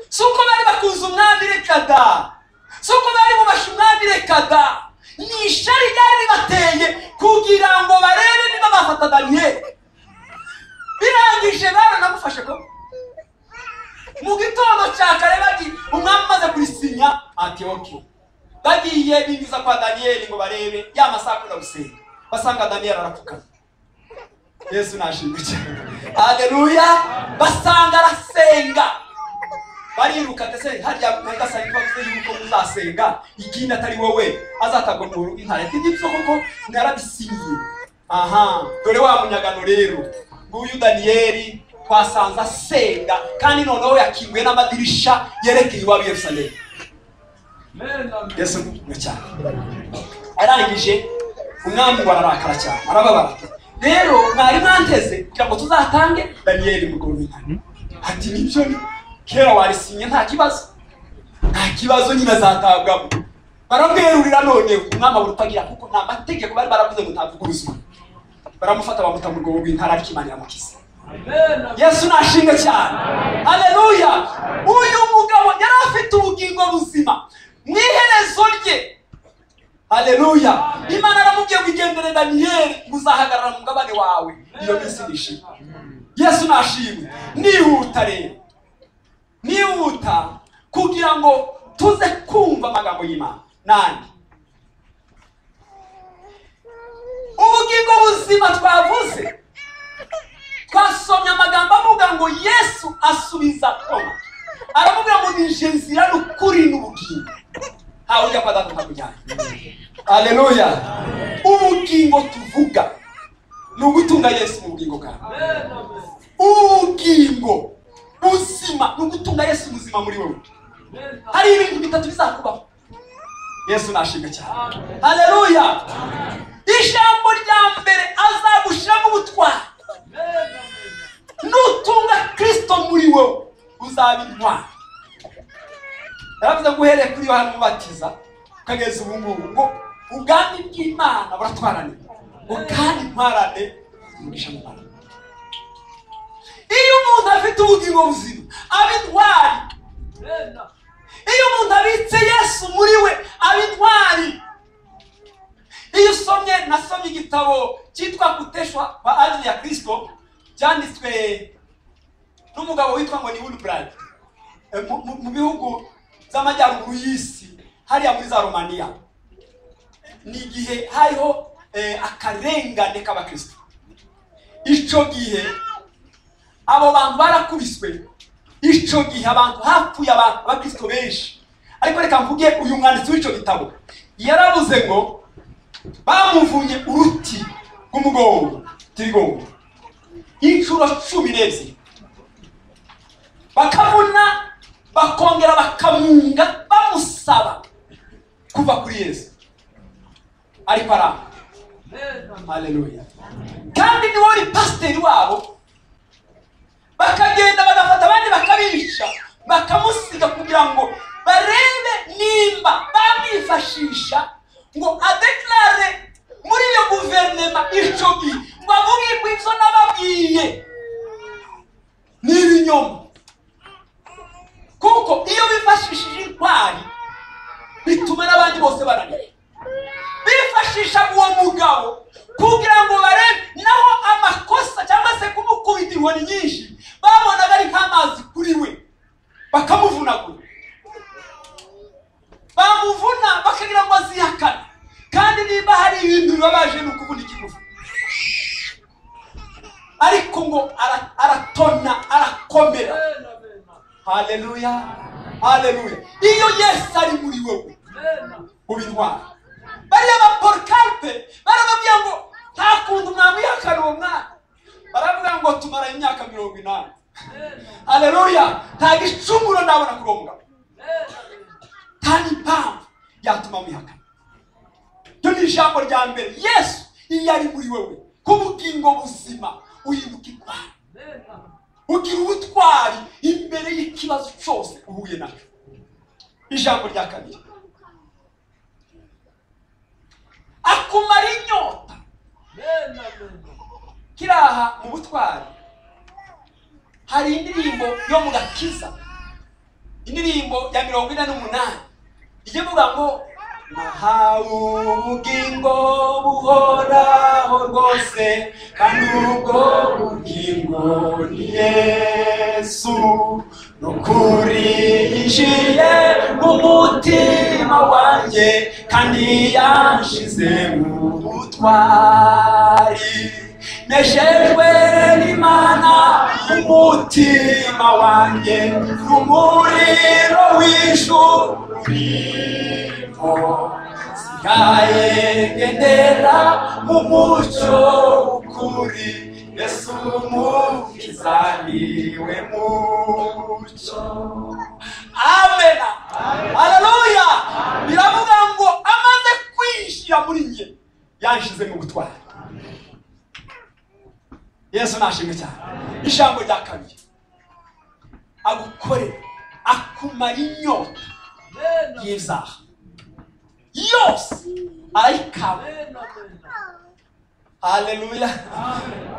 Speaker 3: si uko bari bakunze umwami reka da si uko bari bubashe umwami reka da ni ishari ryari ribateye kugira ngo barebe niba bafata daniyeli birangije baranamufashe ko mu gitondo cya kare bati umwami umaze kurisinya ati oke bagiye binjiza kwa daniyeli ngo barebe ya masaha akunda gusenga basanga daniyeli arapfukamye yesu nashimwe cyane haleluya basanga arasenga bariruka ndetse harya mudasanzwe bavuze yuko muzasenga ikindi atari wowe azatagwa mu rugo intare ati nibyo koko narabisinyiye aha dore wa munyagano rero nguyu daniyeli twasanze asenga kandi noneho yakinguye n'amadirisha yerekeye iwabo i yerusalemu yesu ni cyane arangije umwami bararakara cyane arababara rero mwari mwanteze kugira ngo tuzatange daniyeli mugoroba intare ati nibyo ni kera warisinye nta kibazo nta kibazo nyine azatabwamo baramwerurira none umwami abura utagira kuko nta mategeko bari baravuze ngo ntavuga ubuzima baramufata bamuta mu rwobo rw'intara ariko imana iramukiza yesu nashimwe cyane haleluya uyu mugabo yari afite ubugingo buzima mu iherezo rye haleluya imana aramubwiye ngo igendere daniyeli ngo uzahagarara mu mugabane wawe iyo minsi nishimwe yesu nashimwe nihuta rero nihuta kugira ngo tuze kumva amagambo y'imana nandi ubugingo buzima twavuze twasomye amagambo avuga ngo yesu asubiza toma aramubwira ngo nije nzira n'ukuri n'ubugingo ntawe ujya kwa data ntakujyanye aleluya ubugingo tuvuga ni ugutunga yesu mu bugingo bwawe ubugingo buzima ni ugutunga yesu ubuzima muri wowe hari ibintu bitatu bizakubaho yesu nashinga cyane haleluya ijambo rya mbere azagushiramo ubutwari nutunga kirisito muri wowe uzaba intwari yaravuze ngo uhereye kuri yohana umubatiza ukageza ubu ngubu ngo ubwami bw'imana buratwarane ngo kandi ntwarane umugisha mu bantu iyo umuntu afite ubugingo buzima aba intwari iyo umuntu abitse yesu muri we aba intwari iyo usomye nasomye igitabo cyitwa guteshwa kwa ajili ya kirisito byanditswe n'umugabo witwa ngo ni wilbrad mu bihugu by'amajyaruguru y'isi hariya muri za romaniya ni igihe hariho eh, akarengane k'abakirisito icyo gihe abo bantu barakubiswe icyo gihe abantu hapfuye abantu abakristo benshi ariko reka mvuge uyu mwanditsi w'icyo gitabo yarabuze ngo bamuvunye uruti rw'umugongo tirigongo inshuro cumi n'ebyiri bakabona bakongera bakamunga bamusaba kuva kuri yesu ariko aramba haleluya kandi niwe wari pasiteri wabo bakagenda bagafata abandi bakabica bakamusiga kugira ngo barebe nimba bamwifashisha ngo adekarare muri iyo guverinoma icyo gihe ngo avuge ko ibyo nababwiye ni ibinyoma kuko iyo bifashishije intwari bituma n'abandi bose bananira bifashisha uwo mugabo kugira ngo barebe naho amakosa cyangwa se kumukubita inkoni nyinshi babonaga ari nk'amazi kuri we bakamuvunagura bamuvuna bakagira ngo azihakane kandi niba hari ibintu bibabaje ni ukubona ikimuvu ariko ngo ara- aratona arakomera haleluya haleluya iyo yesu ari muri wowe uba intwara bariya ba porokaripe baramubwira ngo nta kuntu mwamwihakana uwo mwana baravuga ngo tumara imyaka mirongo inani haleluya nta gicumuro ndabona kuri uwo mugabo nta n'impamvu yatuma mwihakana ryo ni ijambo rya mbere yesu iyo ari muri wowe k'ubugingo buzima uhinduka intwari ugira ubutwari imbere y'ikibazo cyose uhuye nacyo ijambo rya kabiri kumara inyota kiraha mu butwari hari indirimbo yo mu gakiza indirimbo ya mirongo ine n'umunani ijya ivuga ngo nahawe ubugingo buhoraho rwose kandi ubwo bugingo ni yesu ni ukuri yinjiye mu mutima wanjye kandi yanshize mu butwari nejejwe n'imana umutima wanjye n'umuriro w'ijuru sigaye ngendera mu mucyo w'ukuri yesu umukiza niwe mucyo amena haleluya biravuga ngo amaze kwinjira muri njye yanshize mu butwari yesu nashimwe cyane ijambo rya kabiri agukorera akumara inyota y'izaha yose arayikama haleluya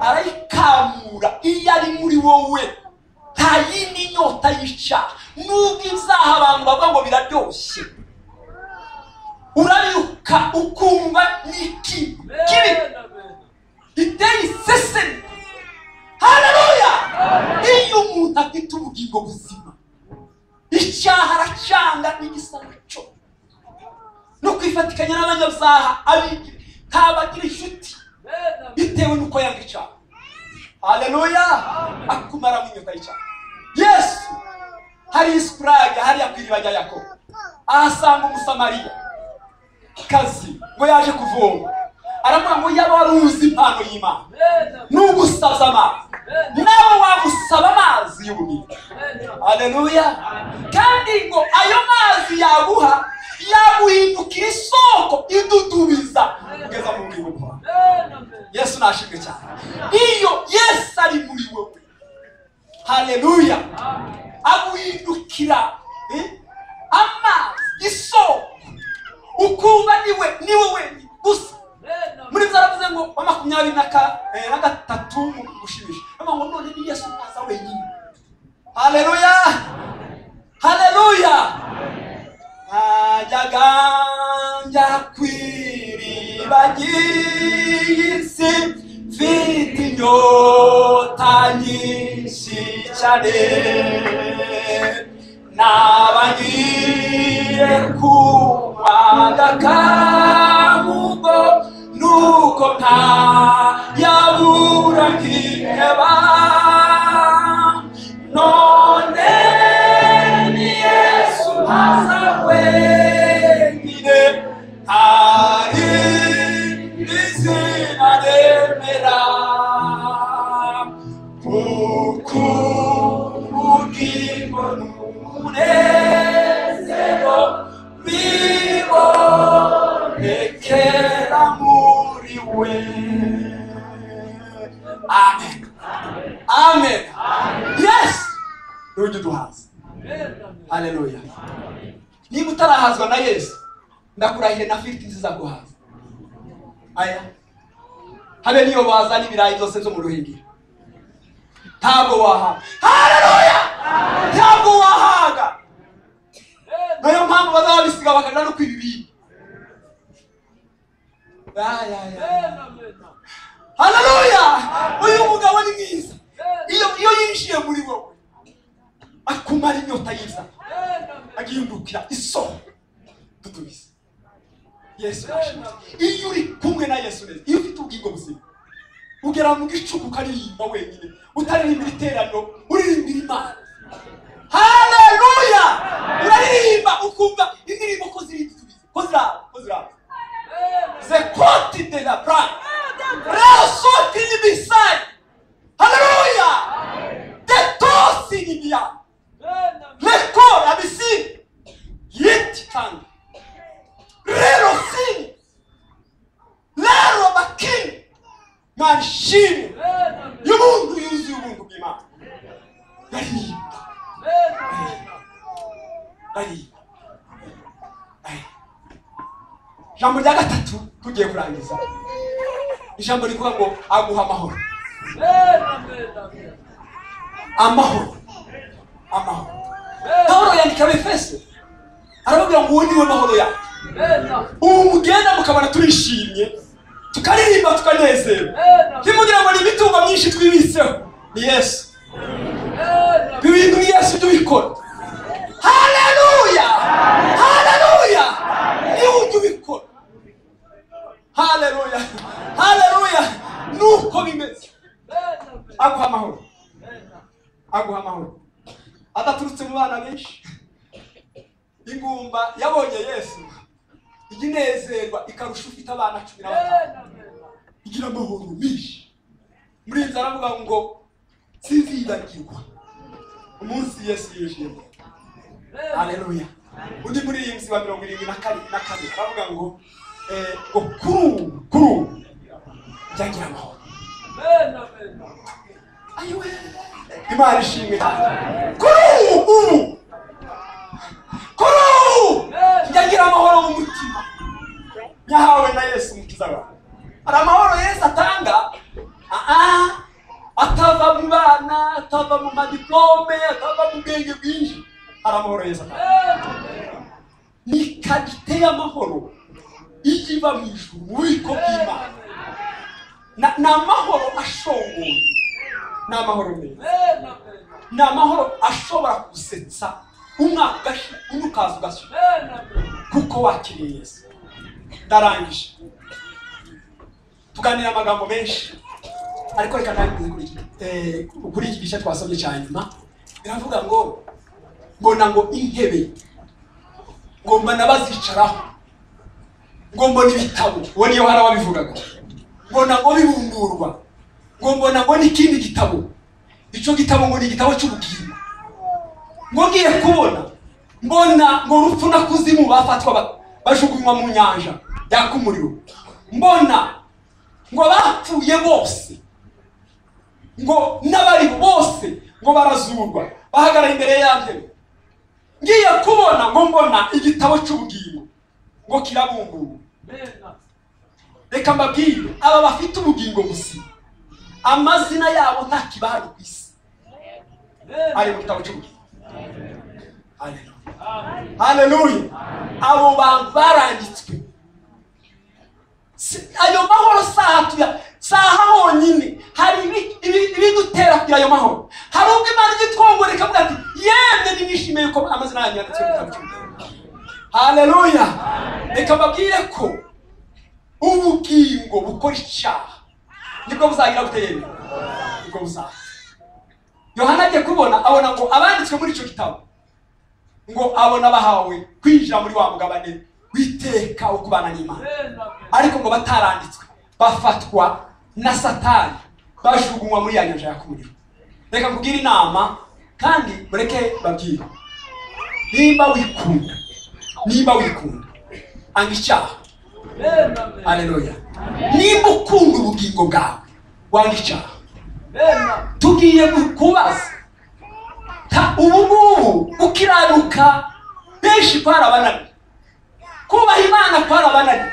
Speaker 3: arayikamura iyo ari muri wowe nta yindi nyota yica nubwo izaha abantu bavuga ngo biraryoshye urabyuka ukumva ni iki kibi iteye iseseme haleluya iyo umuntu afite ubugingo buzima icyaha aracanga n'igisa nacyo no kwifatikanya n'abanyazaha abigira ntabagira inshuti bitewe n'uko yanga icyaha haleluya akumaramo inyota y'icyaha yesu hari isikurage hariya ku iriba rya yakobo ahasanga umusamariya kazi ngo yaje kuvoma aravuga ngo yaba wari uzi impano y'imana n'ugusaza amazi nawe wagusaba amazi y'ubumenyi haleluya kandi ngo ayo mazi yaguha yaguhindukira isoko idudubiza kugeza mu bugingo bwawe yesu nashimwe cyane iyo yesu ari muri wowe haleluya aguhindukira eh, amazi isoko ukumva niwe niwe wenyine gusa muri byo aravuze ngo wa makumyabiri na ka- eh, na gatatu mu gushimisha aravuga ngo none ni yesu ntaza wenyine haleluya haleluya najyaga njya ku iriba ry'isi mfite inyota nyinshi cyane naba ngiye kunywa agakamugo nuko nta yabura nkiheba none ni yesu haza wenyine hari izina remera kuko ubugingo n'umunezero bibonekera muri we amen amen yesu niwe ujya uduhaza haleluya niba utarahazwa na yesu ndakurahiye na fifiti nzizaguhaza aya habe niyo bazana ibirayi byose byo mu ruhengeri ntabwo wahaga haleluya ntabwo wahaga nayo mpamvu bazaba bisiga bakagana no ku ibibindi Ay, ay, ay. haleluya uyu mugabo ni mwiza iyo iyo yinjiye muri wowe akumara inyota yiza agihindukira isoko dutubize yesu yashimye iyo uri kumwe na yesu neza iyo ufite ubugingo buzima ugera mu gicuku ukaririmba wenyine utaririmbira iteraniro uririmbira imana haleluya uraririmba ukumva indirimbo ko ziridutubize ko ziraba ko ziraba zekoti de la brand rasoti ni bisani haleluya detosi ni biyani Lekor abisi yeti kandi rero sini rero bakini manshini y'ubuntu yuzuye ubuntu bw'imana baririmba baririmba baririmba ijambo rya gatatu tugiye kurangiza ijambo rivuga ngo aguha amahoro amahoro amahoro pawulo yandika abefeso arababwira ngo uwo ni we mahoro yawe ubu mugenda mukabona turishimye tukaririmba tukanezerwa ntimugira ngo ni imitungo myinshi twibitseho ni yesu bibintu ni yesu ibyo ubikora haleluya haleluya ni ujya ubikora haleluya haleluya nuko bimeze aguha amahoro aguha amahoro adaturutse mu bana benshi ingumba yabonye yesu ijya inezerwa ikarusha ufite abana cumi na batanu igira amahoro menshi muri inzara aravuga ngo sinzibagirwa umunsi yesu yijimye haleluya undi muririmbyi wa mirongo irindwi na kane na kane aravuga ngo eh, ngo kuri ubu kuri ubu byagira amahoro ayiwe imana ishimwe kuri ubu ubu kuri ubu ngira amahoro mu mutima nyahawe na yesu umukiza wawe hari amahoro yesu atanga aa atava mu bana atava mu madiplome atava mu bwenge bwinshi hari amahoro yesu atanga ni kadite y'amahoro ijya iva mu ijuru mu bubiko bw'imana Na- ni amahoro ashongoye ni amahoro meza ni amahoro ashobora gusetsa umwaka ugashira undi ukaza ugashyira kuko wakiriye yesu ndarangije tuganira amagambo menshi ariko reka ntangize kuri iki eh, kuri iki gice twasabye cya nyuma biravuga ngo mbona ngo intebe ngomba n'abazicaraho ngo mbona ibitabo uwo niyo hari ababivugaga mbona ngo bibumburwa ngo mbona ngo n'ikindi gitabo icyo gitabo ngo ni igitabo cy'ubugingo ngo ngiye kubona mbona ngo urupfu na kuzimu bafatwa ba- bajugunywa mu nyanja yaka umuriro mbona ngo bapfuye bose ngo n'abari bose ngo barazurwa bahagarara imbere ya ntebe ngiye kubona ngo mbona igitabo cy'ubugingo ngo kirabungurwa reka mbabwire aba bafite ubugingo buzima amazina yabo nta kibahari ku isi ari mu gitabo cy'ubugingo Haleluya. haleluya abo bantu baranditswe Si- ayo mahoro si aha tuya si aha honyine hari ibi- ibi- ibidutera kugira ayo mahoro hari ubwo imana ijya itwongorera ikavuga ati yemwe nimwishimiye yuko amazina yanyu yanditswe mu gitabo cy'ubugingo haleluya reka mbabwire ko ubugingo bukora icyaha nibwo buzagira buteye nibwo buzaza yohana agiye kubona abona ngo abanditswe muri icyo gitabo ngo abona bahawe kwinjira muri wa mugabane witeka wo kubana n'imana ariko ngo bataranditswe bafatwa na satani bajugunywa muri ya nyanja yakumuriro reka kubwira inama kandi mureke babwire nimba wikunda nimba wikunda anga icyaha haleluya nimba ukunda ubugingo bwawe wanga icyaha tugiye kubaza Ta- ubu ngubu gukiranuka benshi kwarabananiye kubaha imana kwarabananiye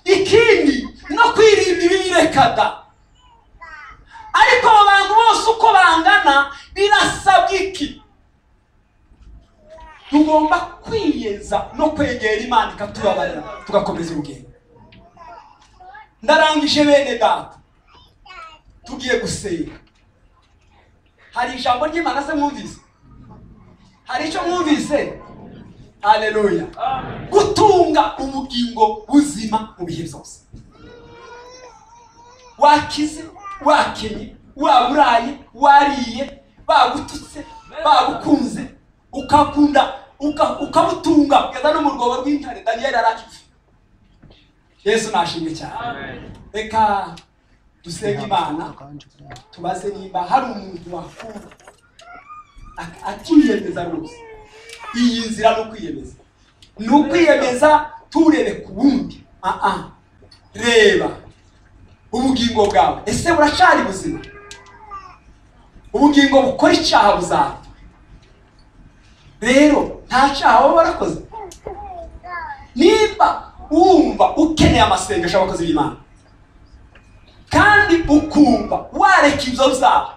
Speaker 3: ikindi no kwirinda ibiyirekada ariko abo bantu bose uko bangana birasabwa iki tugomba kwiyeza no kwegera imana ikatubabarira tugakomeza urugendo ndarangije bene data tugiye gusenga hari ijambo ry'imana se mwumvise hari icyo mwumvise haleluya gutunga ubugingo buzima mu bihe byose wakize wakenye waburaye wariye bagututse bagukunze ukakunda uka- ukabutunga kugeza no mu rwobo rw'intare daniyeli arakize yesu nashimwe cyane reka dusenge imana tubaze nimba hari umuntu wakumva ak- akiyemeza rwose iyi nzira ni ukwiyemeza ni ukwiyemeza turebe ku wundi aa reba ubugingo bwawe ese buracari buzima ubugingo bukora icyaha buzapfa rero nta cyaha baba barakoze nimba wumva ukeneye amasengesho y'abakozi b'imana kandi ukumva wareka ibyo byaha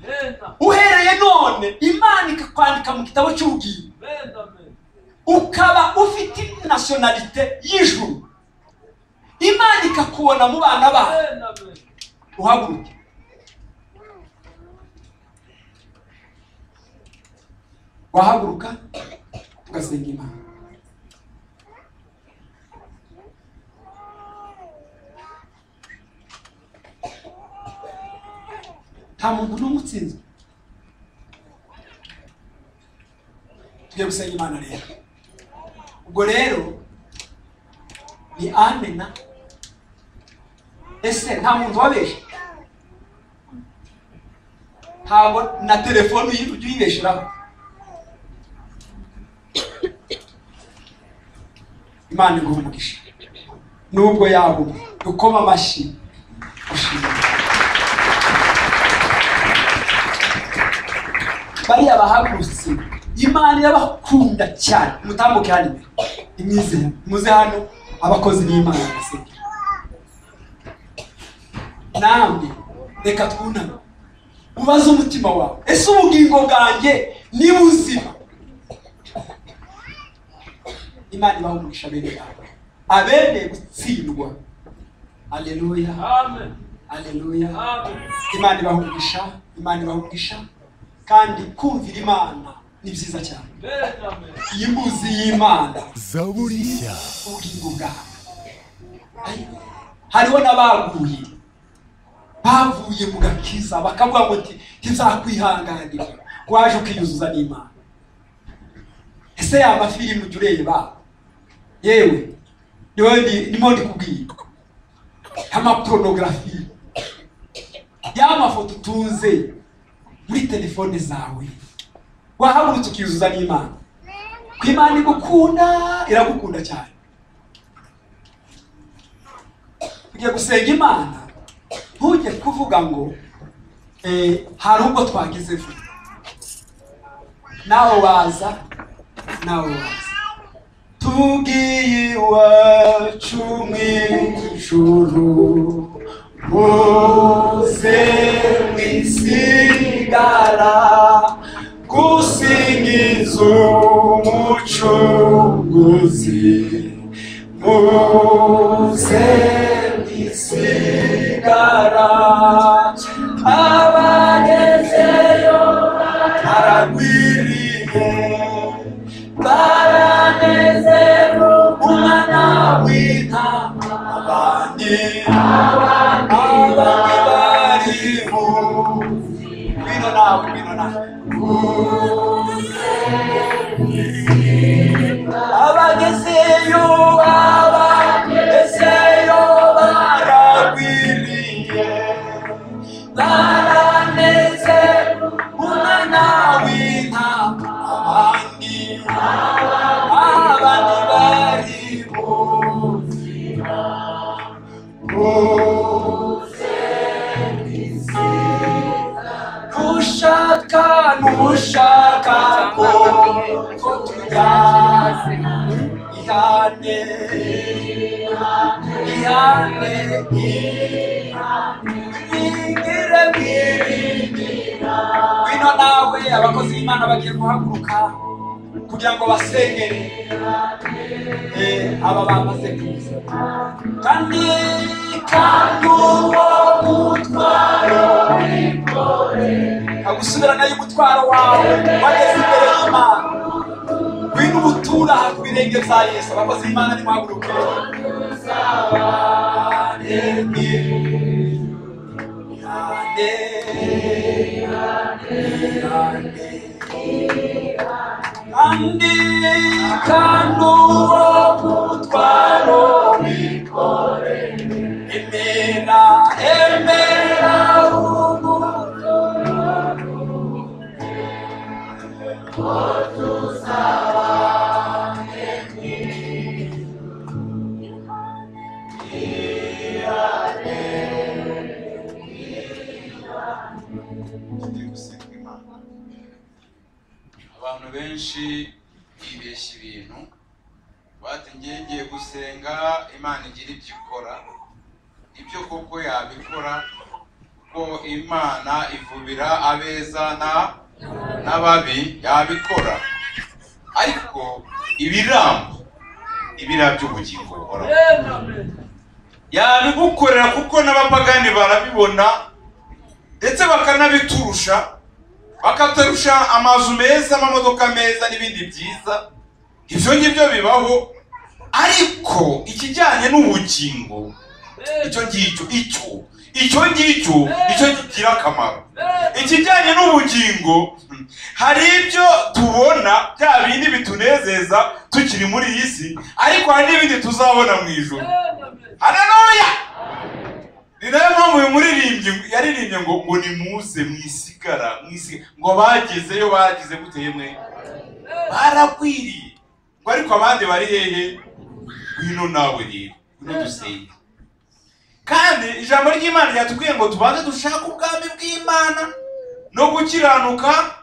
Speaker 5: Lenda,
Speaker 3: uhereye none imana ikakwandika mu gitabo cy'ubwiru
Speaker 5: lenda me.
Speaker 3: ukaba ufite nasiyonalite y'ijuru imana ikakubona mu bana bayo
Speaker 5: Lenda me.
Speaker 3: uhaguruke wahaguruka ugasenga imana nta muntu n'umwe utsinzwe tugiye gusenga imana rero ubwo rero ni amena ese nta muntu wabeshye ntabwo na telefone uyi- ujya uyibesheraho imana iguha umugisha nubwo yaba umwe dukoma amashyi gushima bariya bahagurutse imana irabakunda cyane mutambuke hano imbere imwizere muze hano abakozi b'imana basenge namwe reka twuname ubaze umutima wawe ese ubugingo bwanjye ni buzima imana ibaha umugisha bene yawe abereye gutsindwa aleluya
Speaker 5: Amen.
Speaker 3: aleluya
Speaker 5: Amen.
Speaker 3: imana ibaha umugisha imana ibaha umugisha kandi kumvira imana ni byiza cyane
Speaker 5: Lenda me.
Speaker 3: iyi mbuzi y'imana
Speaker 4: zaburi nshya
Speaker 3: ubugingo bwawe hariho n'abaguye bavuye mu gakiza bakavuga ngo nti ntizakwihanganira waje ukiyuzuza n'imana ese ya mafilime ujya ureba yewe niwe ndi- ndimo ndikubwira y'amaporonografi y'amafoto utunze muri telefone zawe wahagurutse ukiyuzuza n'imana ku imana igukunda iragukunda cyane ugiye gusenga imana ntujye kuvuga ngo eh, hari ubwo twageze vuba nawe waza nawe waza tubwiye iwacu mu ijuru muze mwisigara gusingiza umucunguzi muze mwisigara abagezeyo baragwiriye baranezero umwana w'intama abandi abandi bariho bino nawe bino nawe abagezeyo abagezeyo baragwiriye baranezero umwana w'intama abandi abandi bariho ushaka n'ushaka ko ko tujyana ihane ihane ihane biringira ngwino nawe abakozi b'imana bagiye guhaguruka kugira ngo basengere eh, aba bamaze kuza kandi kandi uwo mutwaro agusubirana y'umutwaro wawe wageze imbere y'imana ngwino ubutura aha ku birenge bya yesu abakozi b'imana nimuhaguruke Yeah. andikano mutwaro mikore emera emera umukono
Speaker 6: abantu benshi bibeshya ibintu batinye
Speaker 4: njye ngiye gusenga imana igira ibyo ikora ibyo koko yabikora ko imana ivubira abeza na- n'ababi yabikora ariko ibiramba ibira by'ubugingo buhoraho
Speaker 5: Amen. Amen.
Speaker 4: yabigukorera kuko n'abapagani barabibona ndetse bakanabiturusha bakaturusha amazu meza amamodoka meza n'ibindi byiza ibyo ngibyo bibaho ariko ikijyanye n'ubugingo icyo ngicyo icyo icyo ngicyo icyo kigira akamaro ikijyanye n'ubugingo hmm, hari ibyo tubona bya bindi bitunezeza tukiri muri iyi si ariko hari n'ibindi tuzabona mu ijoro
Speaker 5: Amen.
Speaker 4: haleluya ni nayo mpamvu uyu muririmbyi ngo- yaririmbye ngo ngo nimuze mwisigara mwisigara ngo bagezeyo bagize gute yemwe barakwiriye ngo ariko abandi bari hehe ngwino nawe rero ngwino dusenge kandi ijambo ry'imana ryatubwiye ngo tubanze dushake ubwami bw'imana no gukiranuka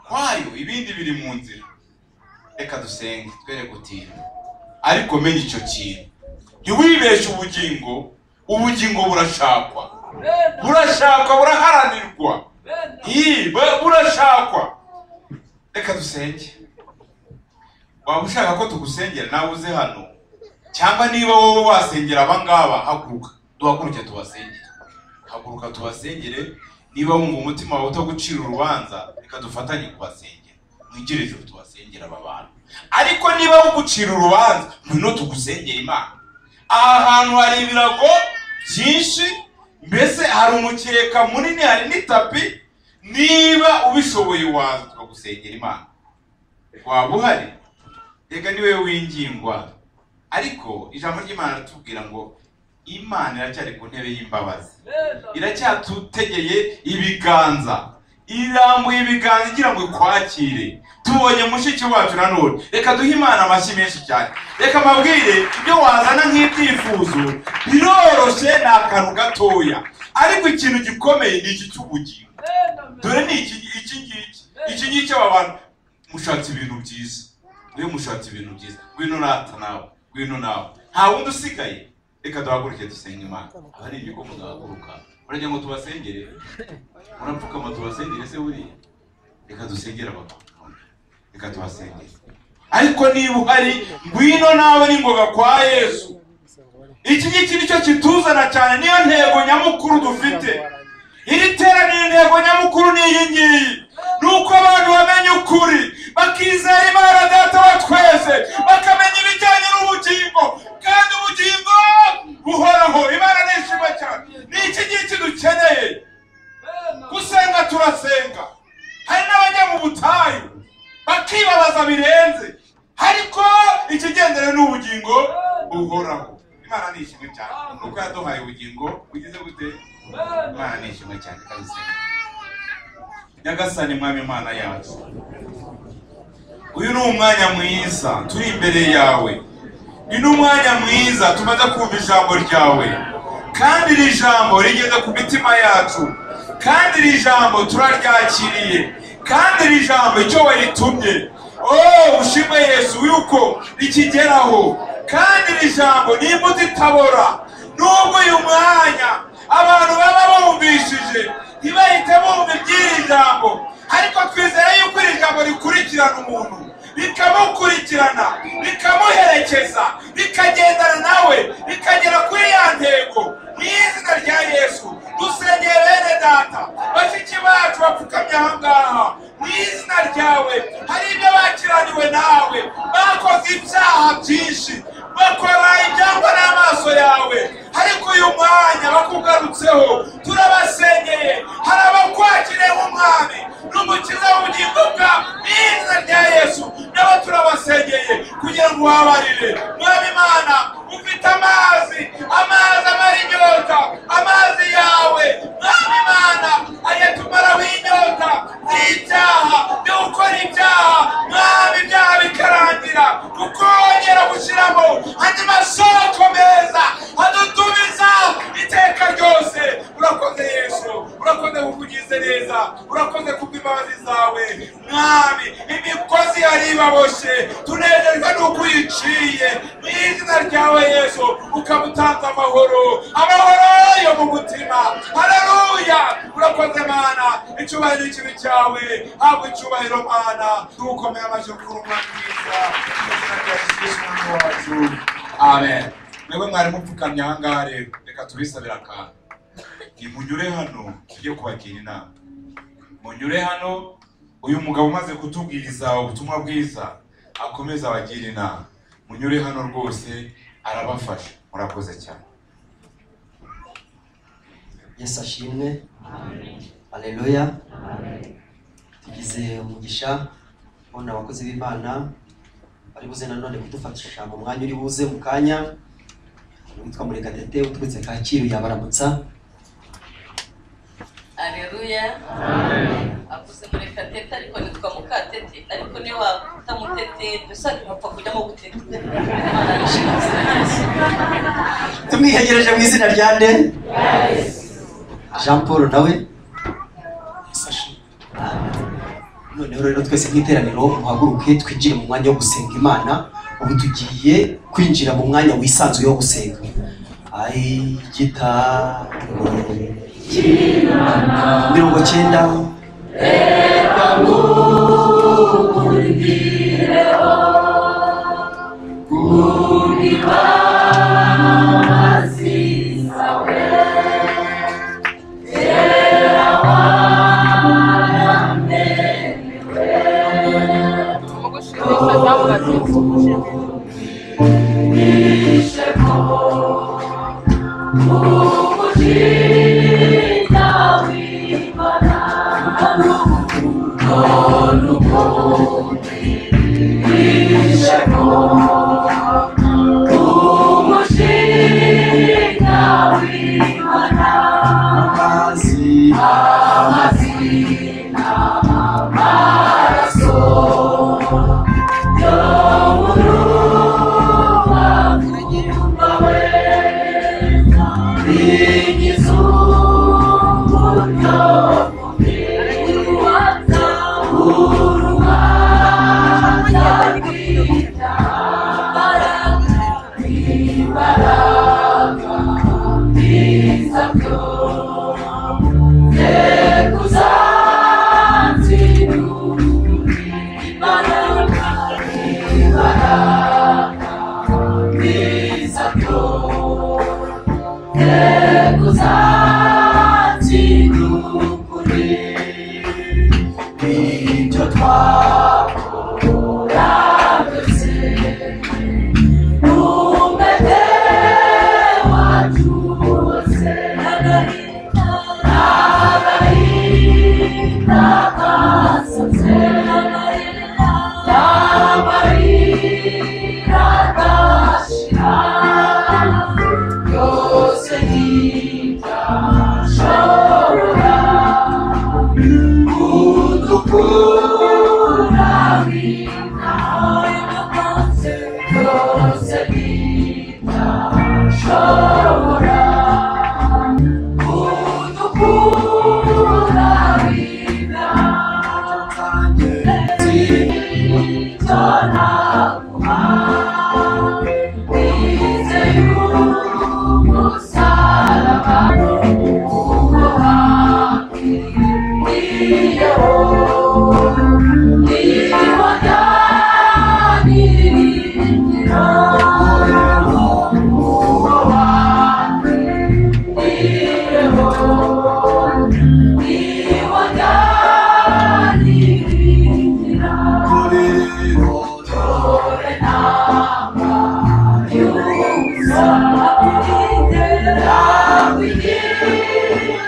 Speaker 4: kwayo ibindi biri mu nzira reka dusenge twere gutinda ariko menya icyo kintu ntiwibeshye ubugingo ubugingo burashakwa burashakwa buraharanirwa
Speaker 5: Amen.
Speaker 4: Ii, bu- burashakwa reka dusenge waba ushaka ko tugusengera nawe uze hano cyangwa niba wowe wasengera abangaba haguruka duhaguruke tubasengere haguruka tubasengere niba wumva umutima wawe utagucira urubanza reka dufatanye kubasengera mwigire ijuru tubasengere aba bantu ariko niba ugucira urubanza mwino tugusengere imana aha hantu hari ibirago byinshi mbese hari umukeka munini hari n'itapi niba ubishoboye waza tukagusengera imana waba uhari reka niwe wingingwa ariko ijambo ry'imana riratubwira ngo imana iracyari ku ntebe y'imbabazi iracyatutegeye ibiganza irambuye ibiganza igira ngo ikwakire tubonye mushiki wacu nanone reka duhe imana amashyi menshi cyane reka mbabwire ibyo wazana nk'ibyifuzo biroroshye ni akantu gatoya ariko ikintu gikomeye ni iki cy'ubugingo dore ni iki iki ngiki iki ngiki aba bantu mushatse ibintu byiza niwe mushatse ibintu byiza ngwino nata nawe ngwino nawe nta wundi usigaye reka duhaguruke dusenge imana aba ari igikoma duhaguruka urajya ngo tubasengere urapfukama tubasengere se buriya reka dusengere abapapa reka tubasengere ariko niba uhari ngwino nawe n'ingoga kwa yesu iki ngiki nicyo kituzana cyane niyo ntego nyamukuru dufite iri teraniro intego nyamukuru ni iyi ngiyi ni uko abantu bamenya ukuri bakizera imana data wa twese bakamenya ibijyanye n'ubugingo kandi ubugingo buhoraho imana nishima cyane ni iki ngiki dukeneye gusenga turasenga hari n'abajya mu butayu bakibabaza birenze ariko ikigendere ni ubugingo buhoraho imana nishimwe cyane ni uko yaduhaye ubugingo bugize gute imana ni ishimwe cyane kabisa nyagasani mwami imana yacu uyu ni umwanya mwiza turi imbere yawe ni n'umwanya mwiza tumaze kumva ijambo ryawe kandi iri jambo rigeze ku mitima yacu kandi iri jambo turaryakiriye kandi iri jambo icyo waritumye oh ushimwe yesu yuko rikigeraho kandi iri jambo ni imbuto itabora nubwo uyu mwanya abantu baba bumvishije ntibahite bumva iby'iri jambo ariko twizera yuko iri jambo rikurikirana umuntu rikamukurikirana rikamuherekeza rikagendana nawe rikagera kuri ya ntego mu izina rya yesu dusengeye bene data bashiki bacu bapfukamye aha ngaha mu izina ryawe hari ibyo bakiraniwe nawe bakoze ibyaha byinshi bakora ibyangwa n'amaso yawe ariko uyu mwanya bakugarutseho turabasengeye hari abakwakiriye nk'umwami n'umukiza w'ubugingo bwawe mu izina rya yesu nabo turabasengeye kugira ngo ubabarire mwami imana ufite amazi amazi amara inyota amazi yawe mwami imana ayatumaraho inyota n'ibyaha byo gukora ibyaha mwami ibyaha bikarangira kuko wongera gushyiramo andi masoko meza adutumiza iteka ryose urakoze yesu urakoze kukugize neza urakoze kubw'imbabazi zawe mwami imigozi yari ibaboshye tunezerwa n'uko uyica duciye mu izina ryawe yesu ukaba utanze amahoro amahoro yo mu mutima hararuya urakoze mana icyubahiro ikintu cyawe habwa icyubahiro mana tugukomeye amashyi kuruma mwiza mu izina rya yesu kristo umwami wacu amen mwebwe mwari mupfukamye aha ngaha rero reka tubisabire akantu nimunyure hano tujye kubagira inama munyure hano uyu mugabo umaze kutubwiriza ubutumwa bwiza akomeza abagira inama munyure hano rwose arabafasha murakoze cyane
Speaker 7: yesu ashimwe aleluya tugize umugisha ubona abakozi b'imana bari buze nanone kudufasha mu mwanya uri buze mu kanya witwa murekatete uturutse kacyiru yabaramutsa
Speaker 6: aleluya akuze murekatete ariko nitwa mukatete ariko niyo wakuta mutete dusanga umupfa kujyamo gutete Imana yishimye.
Speaker 7: tumwihegereje mu izina rya nde jean paul nawe noneho rero twese nk'iteraniro muhaguruke twinjire mu mwanya wo gusenga imana ubu tugiye kwinjira mu mwanya wisanzuye wo gusenga Ai, gita mirongo cyenda amazi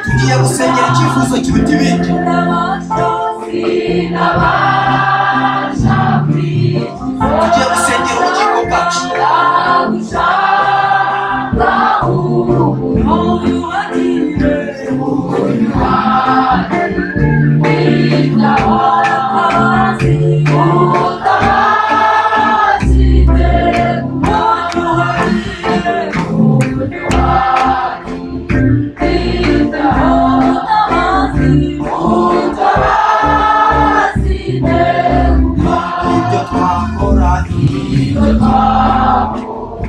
Speaker 7: tugiye gusengera icyifuzo kiruta ibindi tugiye gusengera ubugingo bwacu
Speaker 8: Thank you.
Speaker 7: ibyo twakora ibyo twakora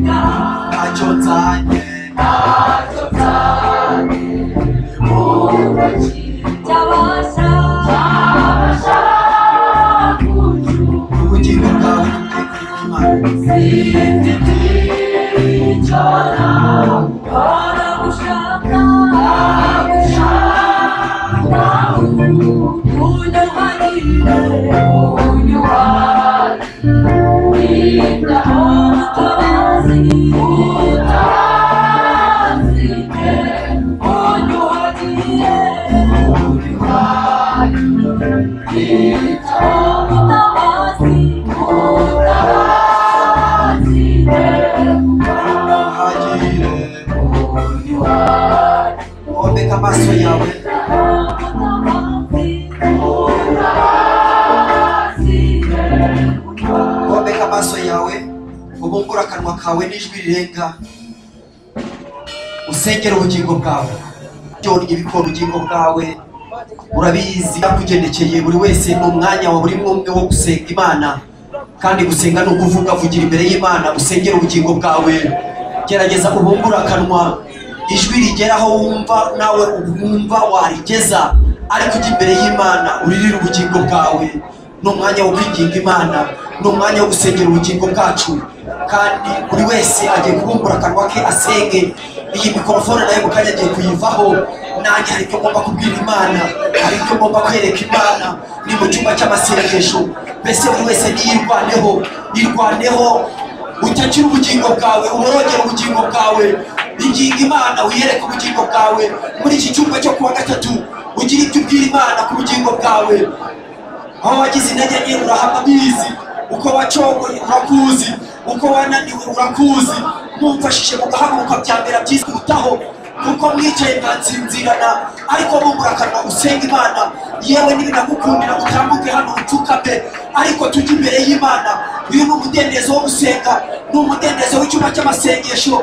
Speaker 7: ntacyo nzanye ubugingo bwawe n'ubwenge bw'imana ntahagire wombeka amaso yawe wombeka amaso yawe ubungura akanwa kawe n'ijwi rirenga usengere ubugingo bwawe byonye bikora ubugingo bwawe urabizi byakugendekeye buri wese ni umwanya wa buri umwe wo gusenga imana kandi gusenga ni ukuvuga vugira imbere y'imana usengere ubugingo bwawe gerageza ubungure akanwa ijwi rigeraho wumva nawe wumva warigeza ariko ujya imbere y'imana uririre ubugingo bwawe ni umwanya wo kwinginga imana ni umwanya wo gusengera ubugingo bwacu kandi buri wese agiye kubumbura akanwa ke asenge iyi mikorofone nayo mu kanya agiye kuyivaho nanjye hari icyo ngomba kubwira imana hari icyo ngomba kwereka imana ni mu cyumba cy'amasengesho mbese buri wese niyirwaneho yirwaneho utakira ubugingo bwawe uborogera ubugingo bwawe inginga imana wiyereke ubugingo bwawe muri iki cyumba cyo kuwa gatatu ugire icyo ubwira imana ku bugingo bwawe aho wagize intege nke urahamabizi uko wacogoye urakuzi uko wananiwe urakuzi mumfashije mu gahaguruka bya mbere byizwitaho kuko mwicaye mwansinzirana ariko bungura akanwa usenga imana yewe n'ibinagukundira utambuke hano upfukame ariko tujye imbere y'imana uyu ni umudendezo wo gusenga ni umudendezo w'icyumba cy'amasengesho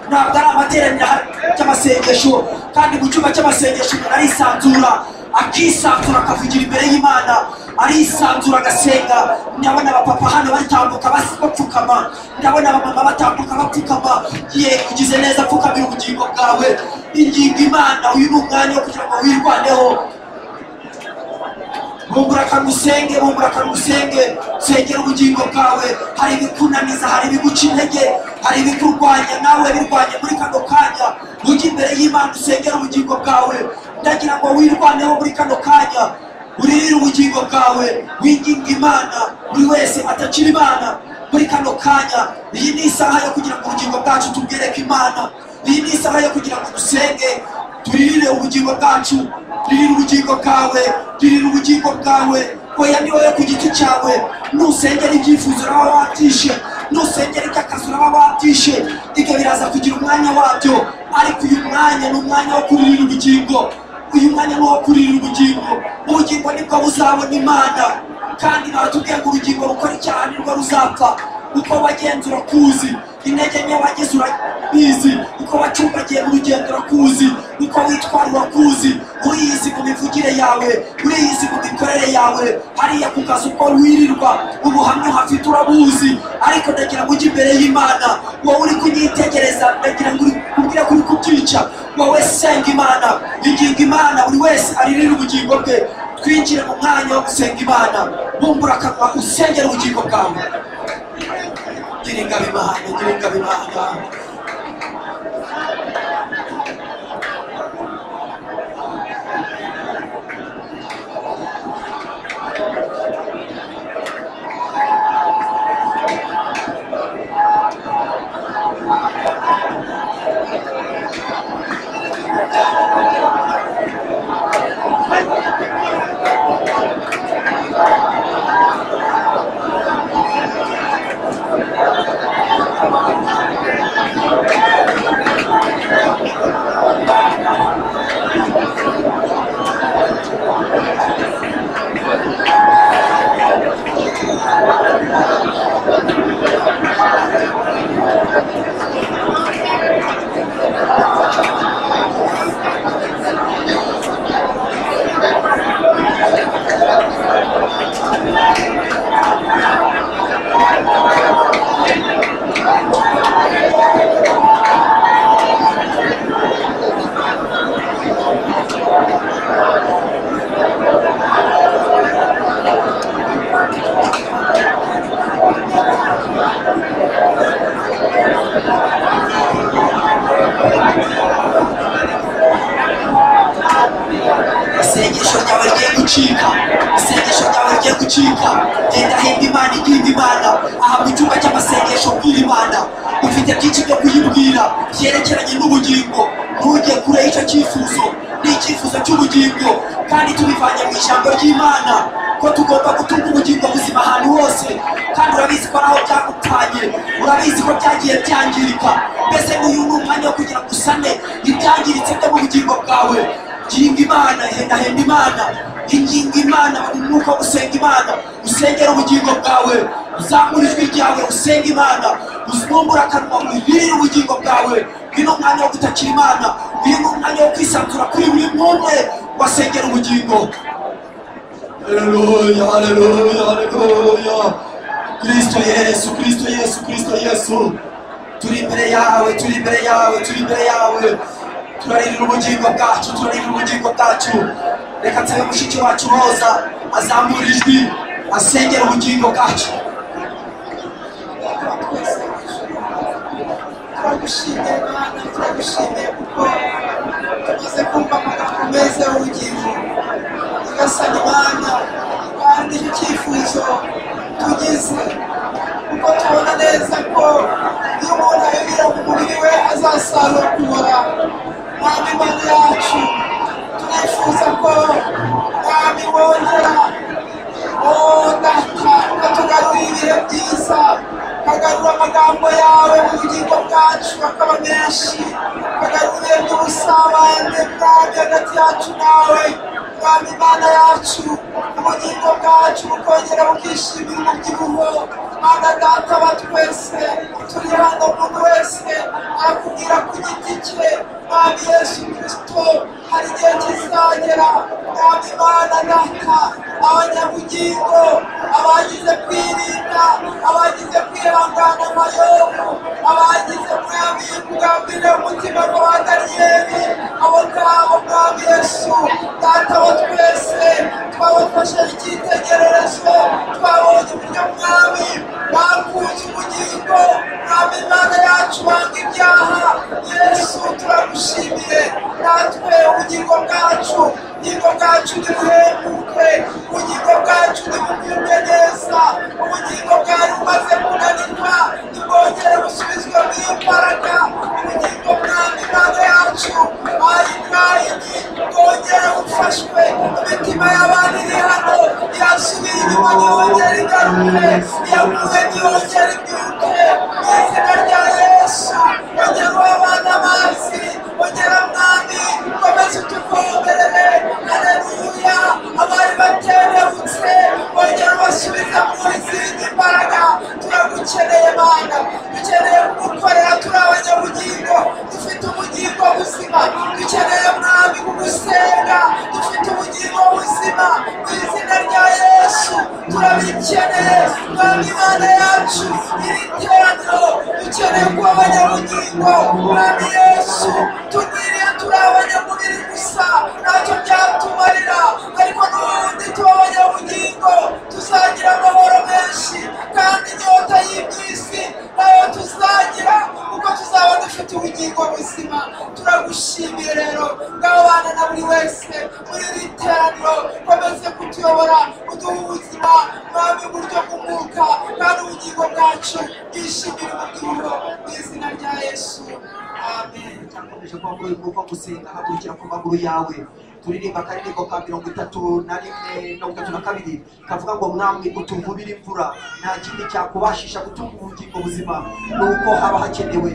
Speaker 7: ntabwo ari amateraniro aha- cy'amasengesho kandi mu cyumba cy'amasengesho umuntu arisanzura akisanzura akavugira imbere y'imana arisanzura agasenga ndabona abapapa hano batambuka bas- bapfukama ndabona abamama batambuka bapfukama ye ugize neza apfukamira ubugingo bwawe ingingo imana uyu ni umwanya wo kugira ngo wirwaneho bumbura akanwa usenge bumbura akanwa usenge sengera ubugingo bwawe hari ibikunaniza hari ibiguca intege hari ibikurwanya nawe birwanya muri kano kanya ujye imbere y'imana usengera ubugingo bwawe ndagira ngo wirwaneho muri kano kanya uririre ubugingo bwawe winginga imana buri wese atakira imana muri kano kanya iyi ni isaha yo kugira ngo ubugingo bwacu tubwereke imana iyi ni isaha yo kugira ngo dusenge turirire ubugingo bwacu ririra ubugingo bwawe ririra ubugingo bwawe oya ni wowe ku giti cyawe nusengera ibyifuzo uraba watishe nusengera iby'akazi uraba watishe ibyo biraza kugira umwanya wabyo ariko uyu mwanya ni umwanya wo kuririra ubugingo uyu mwanya ni uwo kuririra ubugingo ubugingo nibwo buzabona imana kandi batubwiye ngo urugingo rukora icyaha nirwo ruzapfa uko wagenzura kuzi intege nke wagize urabizi uko wacumbagiye mu rugendo urakuzi uko witwara urakuzi uriyizi mu mivugire yawe uriyizi mu mikorere yawe hariya ku kazi uko wirirwa ubuhamya uhafite urabuzi ariko ndagira ngo ujye imbere y'imana wowe uri kunyitegereza ndagira ngo uri kubwira ko uri kubyica wowe senga imana inginga imana buri wese aririra ubugingo bwe twinjire mu mwanya wo gusenga imana bumbura akanwa usengera ubugingo bwawe gira ingabo imana gira ingabo imana
Speaker 8: isengesho ryawe rigiye gucika isengesho ryawe rigiye gucika genda himba imana igimba imana aha mu cyumba cy'amasengesho bwira imana ufite byinshi byo kuyibwira byerekeranye n'ubugingo ntujye kure y'icyo cyifuzo ni icyifuzo cy'ubugingo kandi tubivanye mu ijambo ry'imana ko tugomba gutunga ubugingo buzima ahantu hose kandi urabizi ko naho byagupfanye urabizi ko byagiye byangirika mbese uyu ni umwanya wo kugira ngo usane ibyangiritse byo mu bugingo bwawe ginga imana hendahenda imana inginga imana umwuka wo gusenga imana usengera ubugingo bwawe uzamura ijwi ryawe usenga imana uzumbura akanwa wibirire ubugingo bwawe uyu ni umwanya wo gutakira imana uyu ni umwanya wo kwisanzura kuri buri mwumwe wasengera ubugingo haleluya haleluya haleluya kristo yesu kristo yesu kristo yesu turi imbere yawe turi imbere yawe turi imbere yawe turaririra ubugingo bwacu turaririra ubugingo bwacu reka nsebe mushiki wacu roza azamura ijwi asengera ubugingo bwacu turagushimiye mwana turagushimiye kuko tumaze kumva amagambo meza y'ubugingo tugasana imana kandi icyo cyifuzo tugize kuko tubona neza ko iyo umuntu ayobera mu mubiri we azasarura kubora mwami mana yacu turifuza ko mwami wongera oh data ukatugarurira byiza ukagarura amagambo yawe mu bugingo bwacu akaba menshi ukagarura n'ubusabane mwami hagati yacu nawe mwami mana yacu ubugingo bwacu bukongera bukishimira umubyibuho mana data wa twese turi hano umuntu wese arakubwira ku giti cye mwami yesu kirisito hari igihe kizagera mwami mana data abanyabugingo abagize kwirinda abagize kwihangana amayobo abagize mwami kubwambira umutima ngo ba daniyeli abo ngabo mwami yesu data wa twese twabafashe icyitegererezo twabonye uburyo mwami bakunze ubugingo mwami imana yacu banga ibyaha yesu turagushimiye natwe ubugingo bwacu ubugingo bwacu ntibuhembuke ubugingo bwacu ntibugubwe neza ubugingo bwari bumaze kunanirwa ntibwongere busubizwe mu imbaraga ubugingo mwami imana yacu ayinayini bwongere bufashwe imitima y'abandi iri hano yasubiye inyuma ntiyongere igaruke iyaguye ntiyongere ibyuke mu izina rya yesu ongera uhe abana amazi ongera mwami komeza utuvomerere haleluya abari batererutse bongera ubasubiza mu izindi mbaraga turagukeneye mana dukeneye kugukorera turi abanyabugingo dufite ubugingo buzima dukeneye mwami kugusenga dufite ubugingo buzima mu izina rya yesu turabikeneye mwami imana yacu iri teraniro dukeneye kuba abanyabugingo mwami yesu tuniriye turi abanyamubiri gusa ntacyo byatumarira ariko n'ubundi tuba abanyabugingo tuzagira amahoro menshi kandi inyota y'iby'isi nayo tuzagira kuko tuzaba dufite ubugingo buzima turagushimiye rero bw'abana na buri wese muri iri teraniro komeze kutuyobora uduha ubuzima mwami uburyo bw'umwuka kandi ubugingo bwacu bwishimira umubyibuho mu izina rya yesu amen
Speaker 7: turakomeje kuba muri uko gusenga hagurukira ku maguru yawe turirimba akaririmbo ka mirongo itatu na rimwe mirongo itatu na kabiri kavuga ngo mwamwe utuvubira imvura nta kindi cyakubashisha gutunga ubugingo buzima ni uko haba hakenewe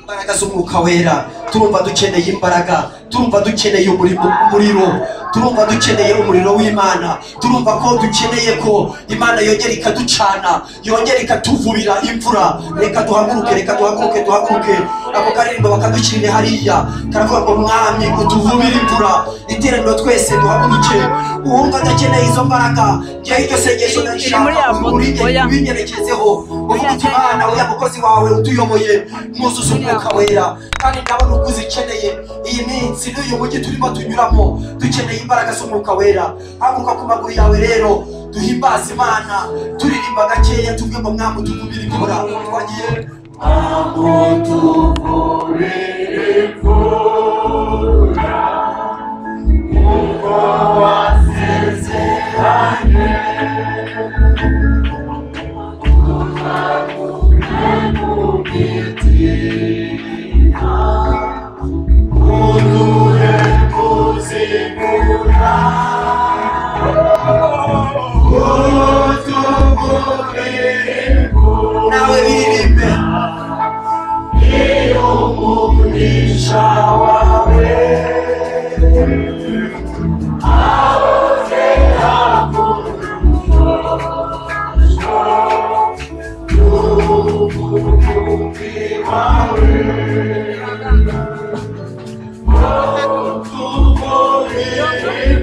Speaker 7: imbaraga z'umwuka wera turumva dukeneye imbaraga turumva dukeneye umurimo umuriro turumva dukeneye umuriro w'imana turumva ko dukeneye ko imana yongera ikaducana yongera ikatuvubira imvura reka duhaguruke reka duhaguruke duhaguruke ako karirimbo bakadushyirire hariya karavuga ngo mwami utuvubire imvura iteraniro twese duhaguruke uwumva adakeneye izo mbaraga njyewe iryo sengesho ndashaka uri- ubinyerekezeho uvuga uti imana uriya mukozi wawe utuyoboye mwuzuza umwuka wera kandi ndabona ukuzi ikeneye iyi minsi n'uyu mujyi turimo tunyuramo dukeneye imbaraga z'umwuka wera haguruka ku maguru yawe rero duhimbaze imana turirimba gakeya tuvuge ngo mwami utuvubire imvura twagiye nawe biririmbe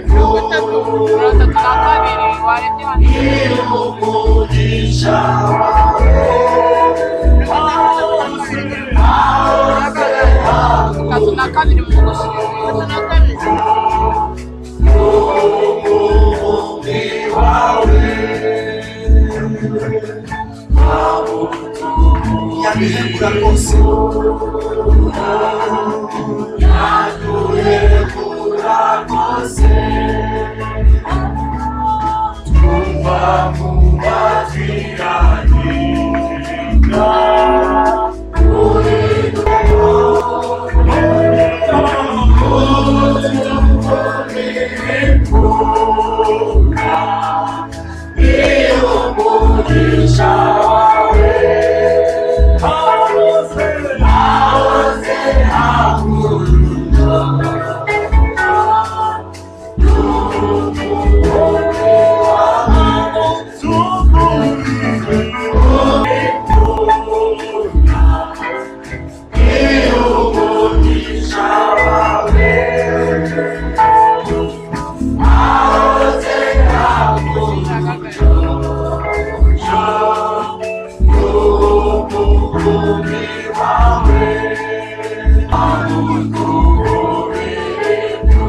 Speaker 9: mirongo itatu na kabiri warebye hano itatu na kabiri mu gushimira
Speaker 7: yaduhebura rwose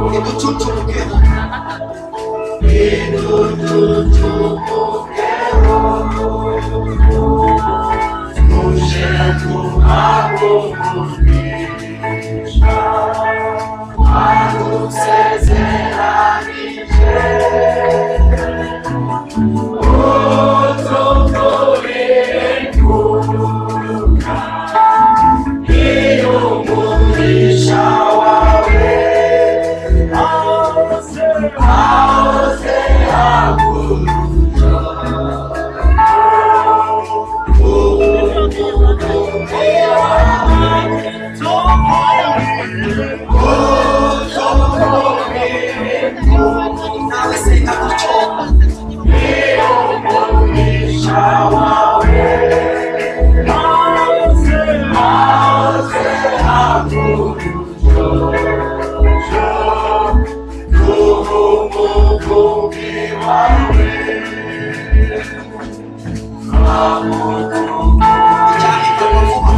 Speaker 7: ntiducucumuke nawe senga gutyo ijyana ikorwa vuba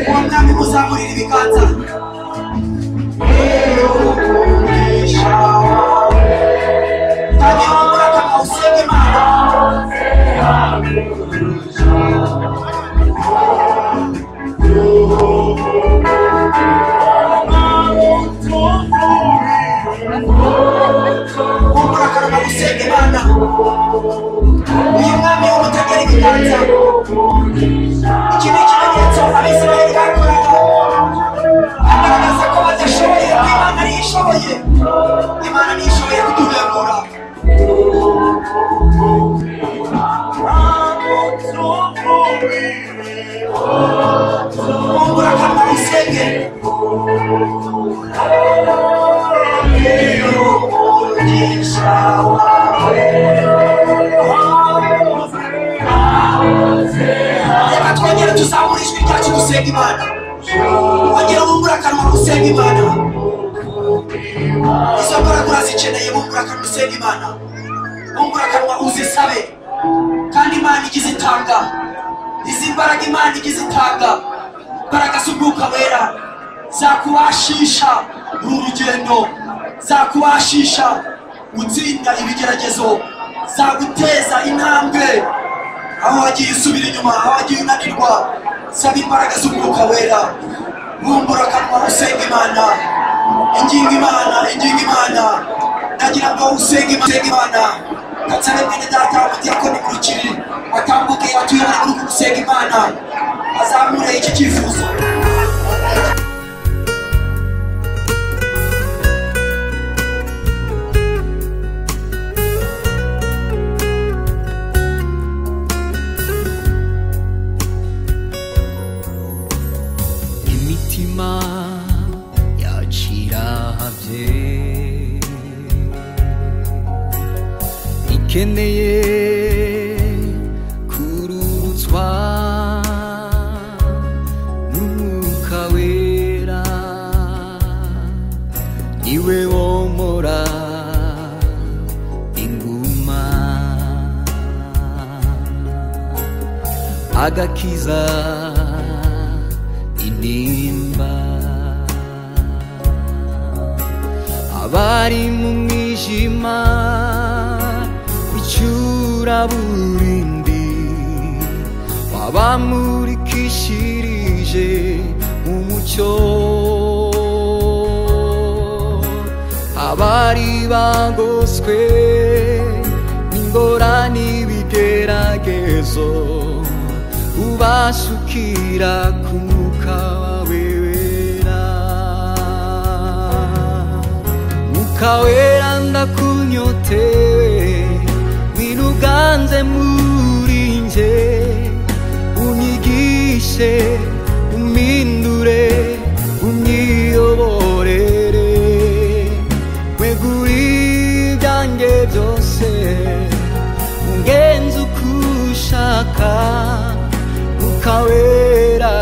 Speaker 7: uwo mwami muzamurira ibiganza Iyo umugisha wawe
Speaker 8: kama gusenga imana uyu mwami w'umutagera ibiganza iki ni ikimenyetso abisirayeli bakoraga agaragaza ko badashoboye ko imana ariyo ishoboye imana niyo ishoboye kuduhebura kumbura kama gusenge umugisha wawe reka twongere tuzamure ijwi ryacu dusenga imana wongere wungure akanwa gusenga imana izo mbaraga urazikeneye wungure akanwa usenga imana wungure akanwa uzisabe kandi imana igize itanga izi mbaraga imana igize itanga mbaraga z'umwuka wera zakubashisha uru rugendo zakubashisha gutsinda ibigeragezo zaguteza intambwe aho wagiye usubira inyuma aho wagiye unanirwa saba imbaraga z'umwuka wera bumbura akanwa usenga imana ingingo imana ingingo imana ndagira ngo usenga Imana, usenga imana kansare mwene data umudiyakoni kurukiri watambuke atuyobore muri uku gusenga imana azamure iki cyifuzo
Speaker 1: imitima yakirabye ikeneye kururutswa n'umwuka wera niwe womora inguma agakiza intimba abari mu mwijima w'icyuraburindi wabamurikishirije umucyo abari bagoswe n'ingorane n'ibigeragezo ubasukira ku mwuka wawe wera mwuka wera ndakunyotewe wiruganze muri nje unyigishe umpindure unyiyoborere weguri ibyanjye byose ungenze uko ushaka ukawera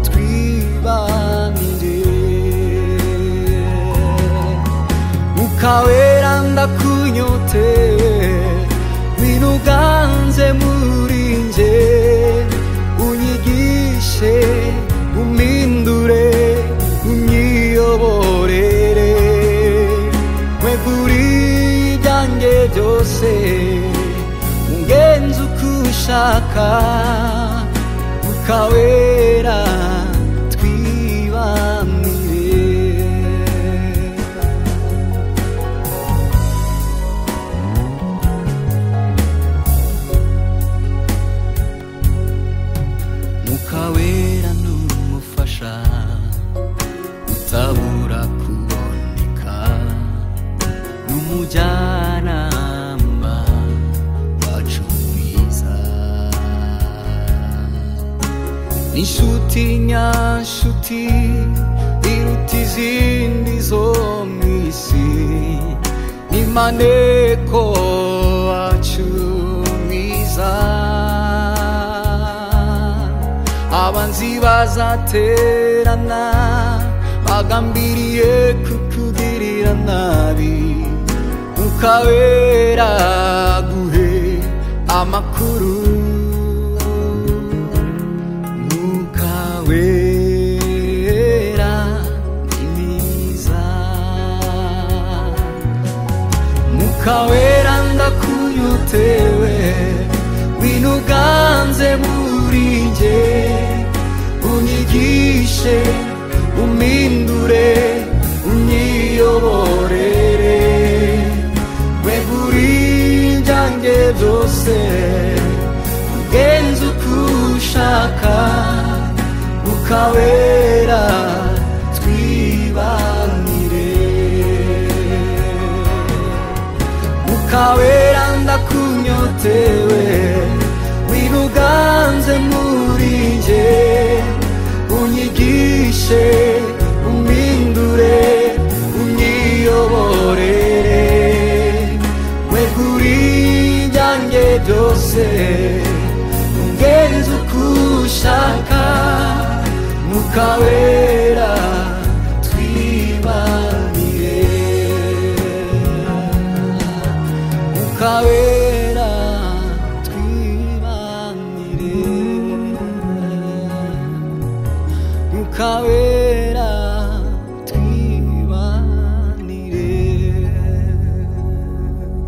Speaker 1: twibanire ukawera ndakunyotewe winuganze muri nje unyigishe umpindure unyiyoborere weguri ibyanjye byose ungenze uko ushaka ukawera twibanire mukawera n'umufasha utabura kuboneka n'umujyanama wacu mwiza n'inshuti nyanshuti iruta izindi zo mu isi n'imaneko wacu mwiza abanzi bazaterana bagambiriye kukugirira nabi ukabera guhe amakuru mukawera imiza mukawera ndakunyotewe winuganze muri nge unyigishe umpindure unyiyoborere wegure mwuka wera twibanire mwuka wera ndakunyotewe wiruganze muri nje unyigishe umpindure unyiyoborere mweguri ibyanjye byose ungenze uko ushaka mwuka wera twibanire mwuka wera twibanire mwuka wera twibanire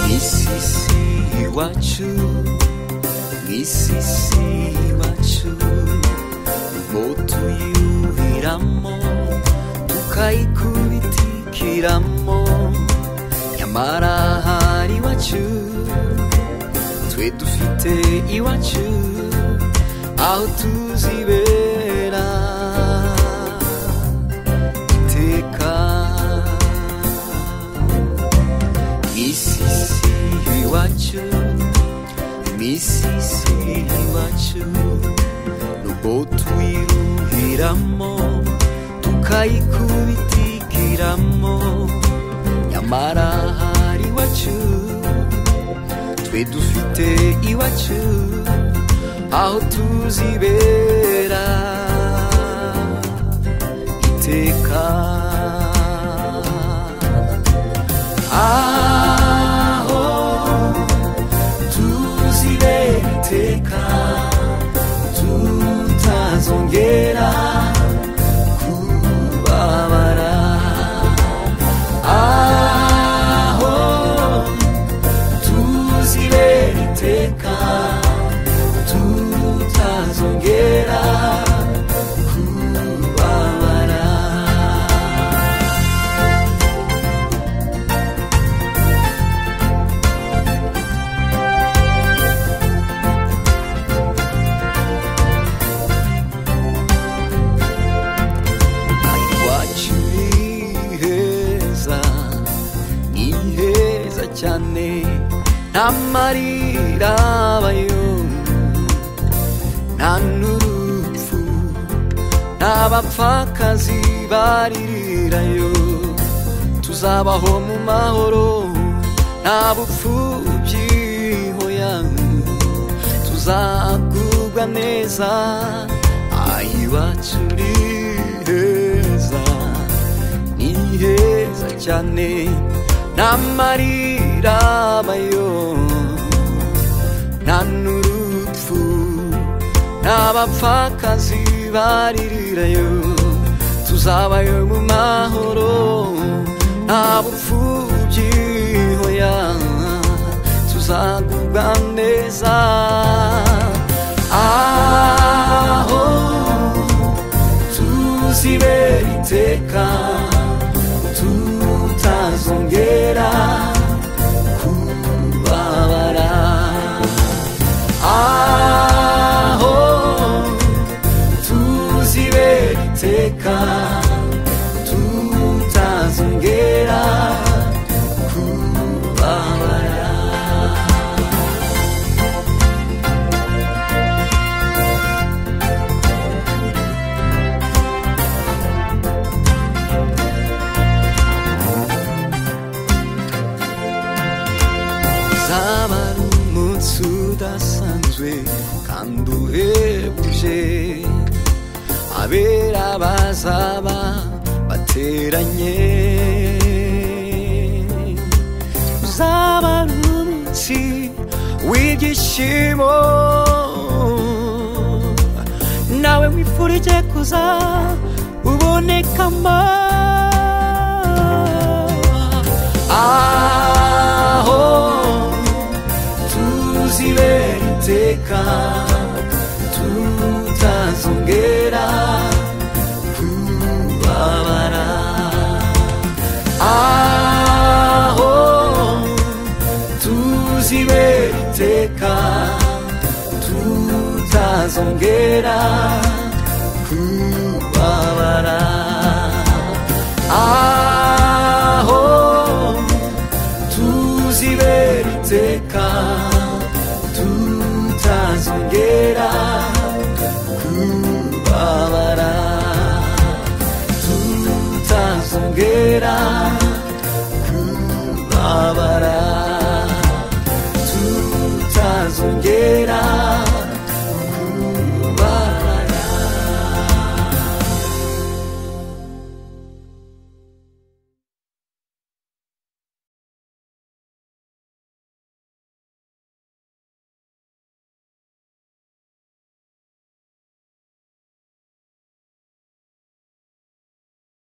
Speaker 1: misisi iwacu misisi iwacu ubwo tuyuhiramo tukayikubitikiramo nyamara hari iwacu twe dufite iwacu aho tuzibera iteka misisi iwacu misisi iwacu nubwo tuyiruhiramo tukayikubitikiramo nyamara hari iwacu twe dufite iwacu aho tuzibera iteka aho tuzibeteka tutazongera kubabara aho tuzibeteka tutazongera kubabara iwacu ni heza ni heza cyane nta marira abayo nta n'urupfu nta bapfakazi baririrayo tuzabaho mu mahoro nta bupfubyiho yanyu tuzagubwa neza iwacu ni heza ni heza cyane nta marira abayo nta n'urupfu nta bapfakazi baririrayo tuzabayo mu mahoro nta bupfubyiho yanyu tuzagubwa neza aho tuzibera iteka tutazongera kubabara aho tuzibera iteka tutazongera kubabara zaba ari umunsi udasanzwe kandi uhebuje abera bazaba bateranye uzaba ari umunsi w'ibyishimo nawe wifurije kuza ubonekamo aho tuzi kongera kubabara aho tuzibera iteka tutazongera kubabara tutazongera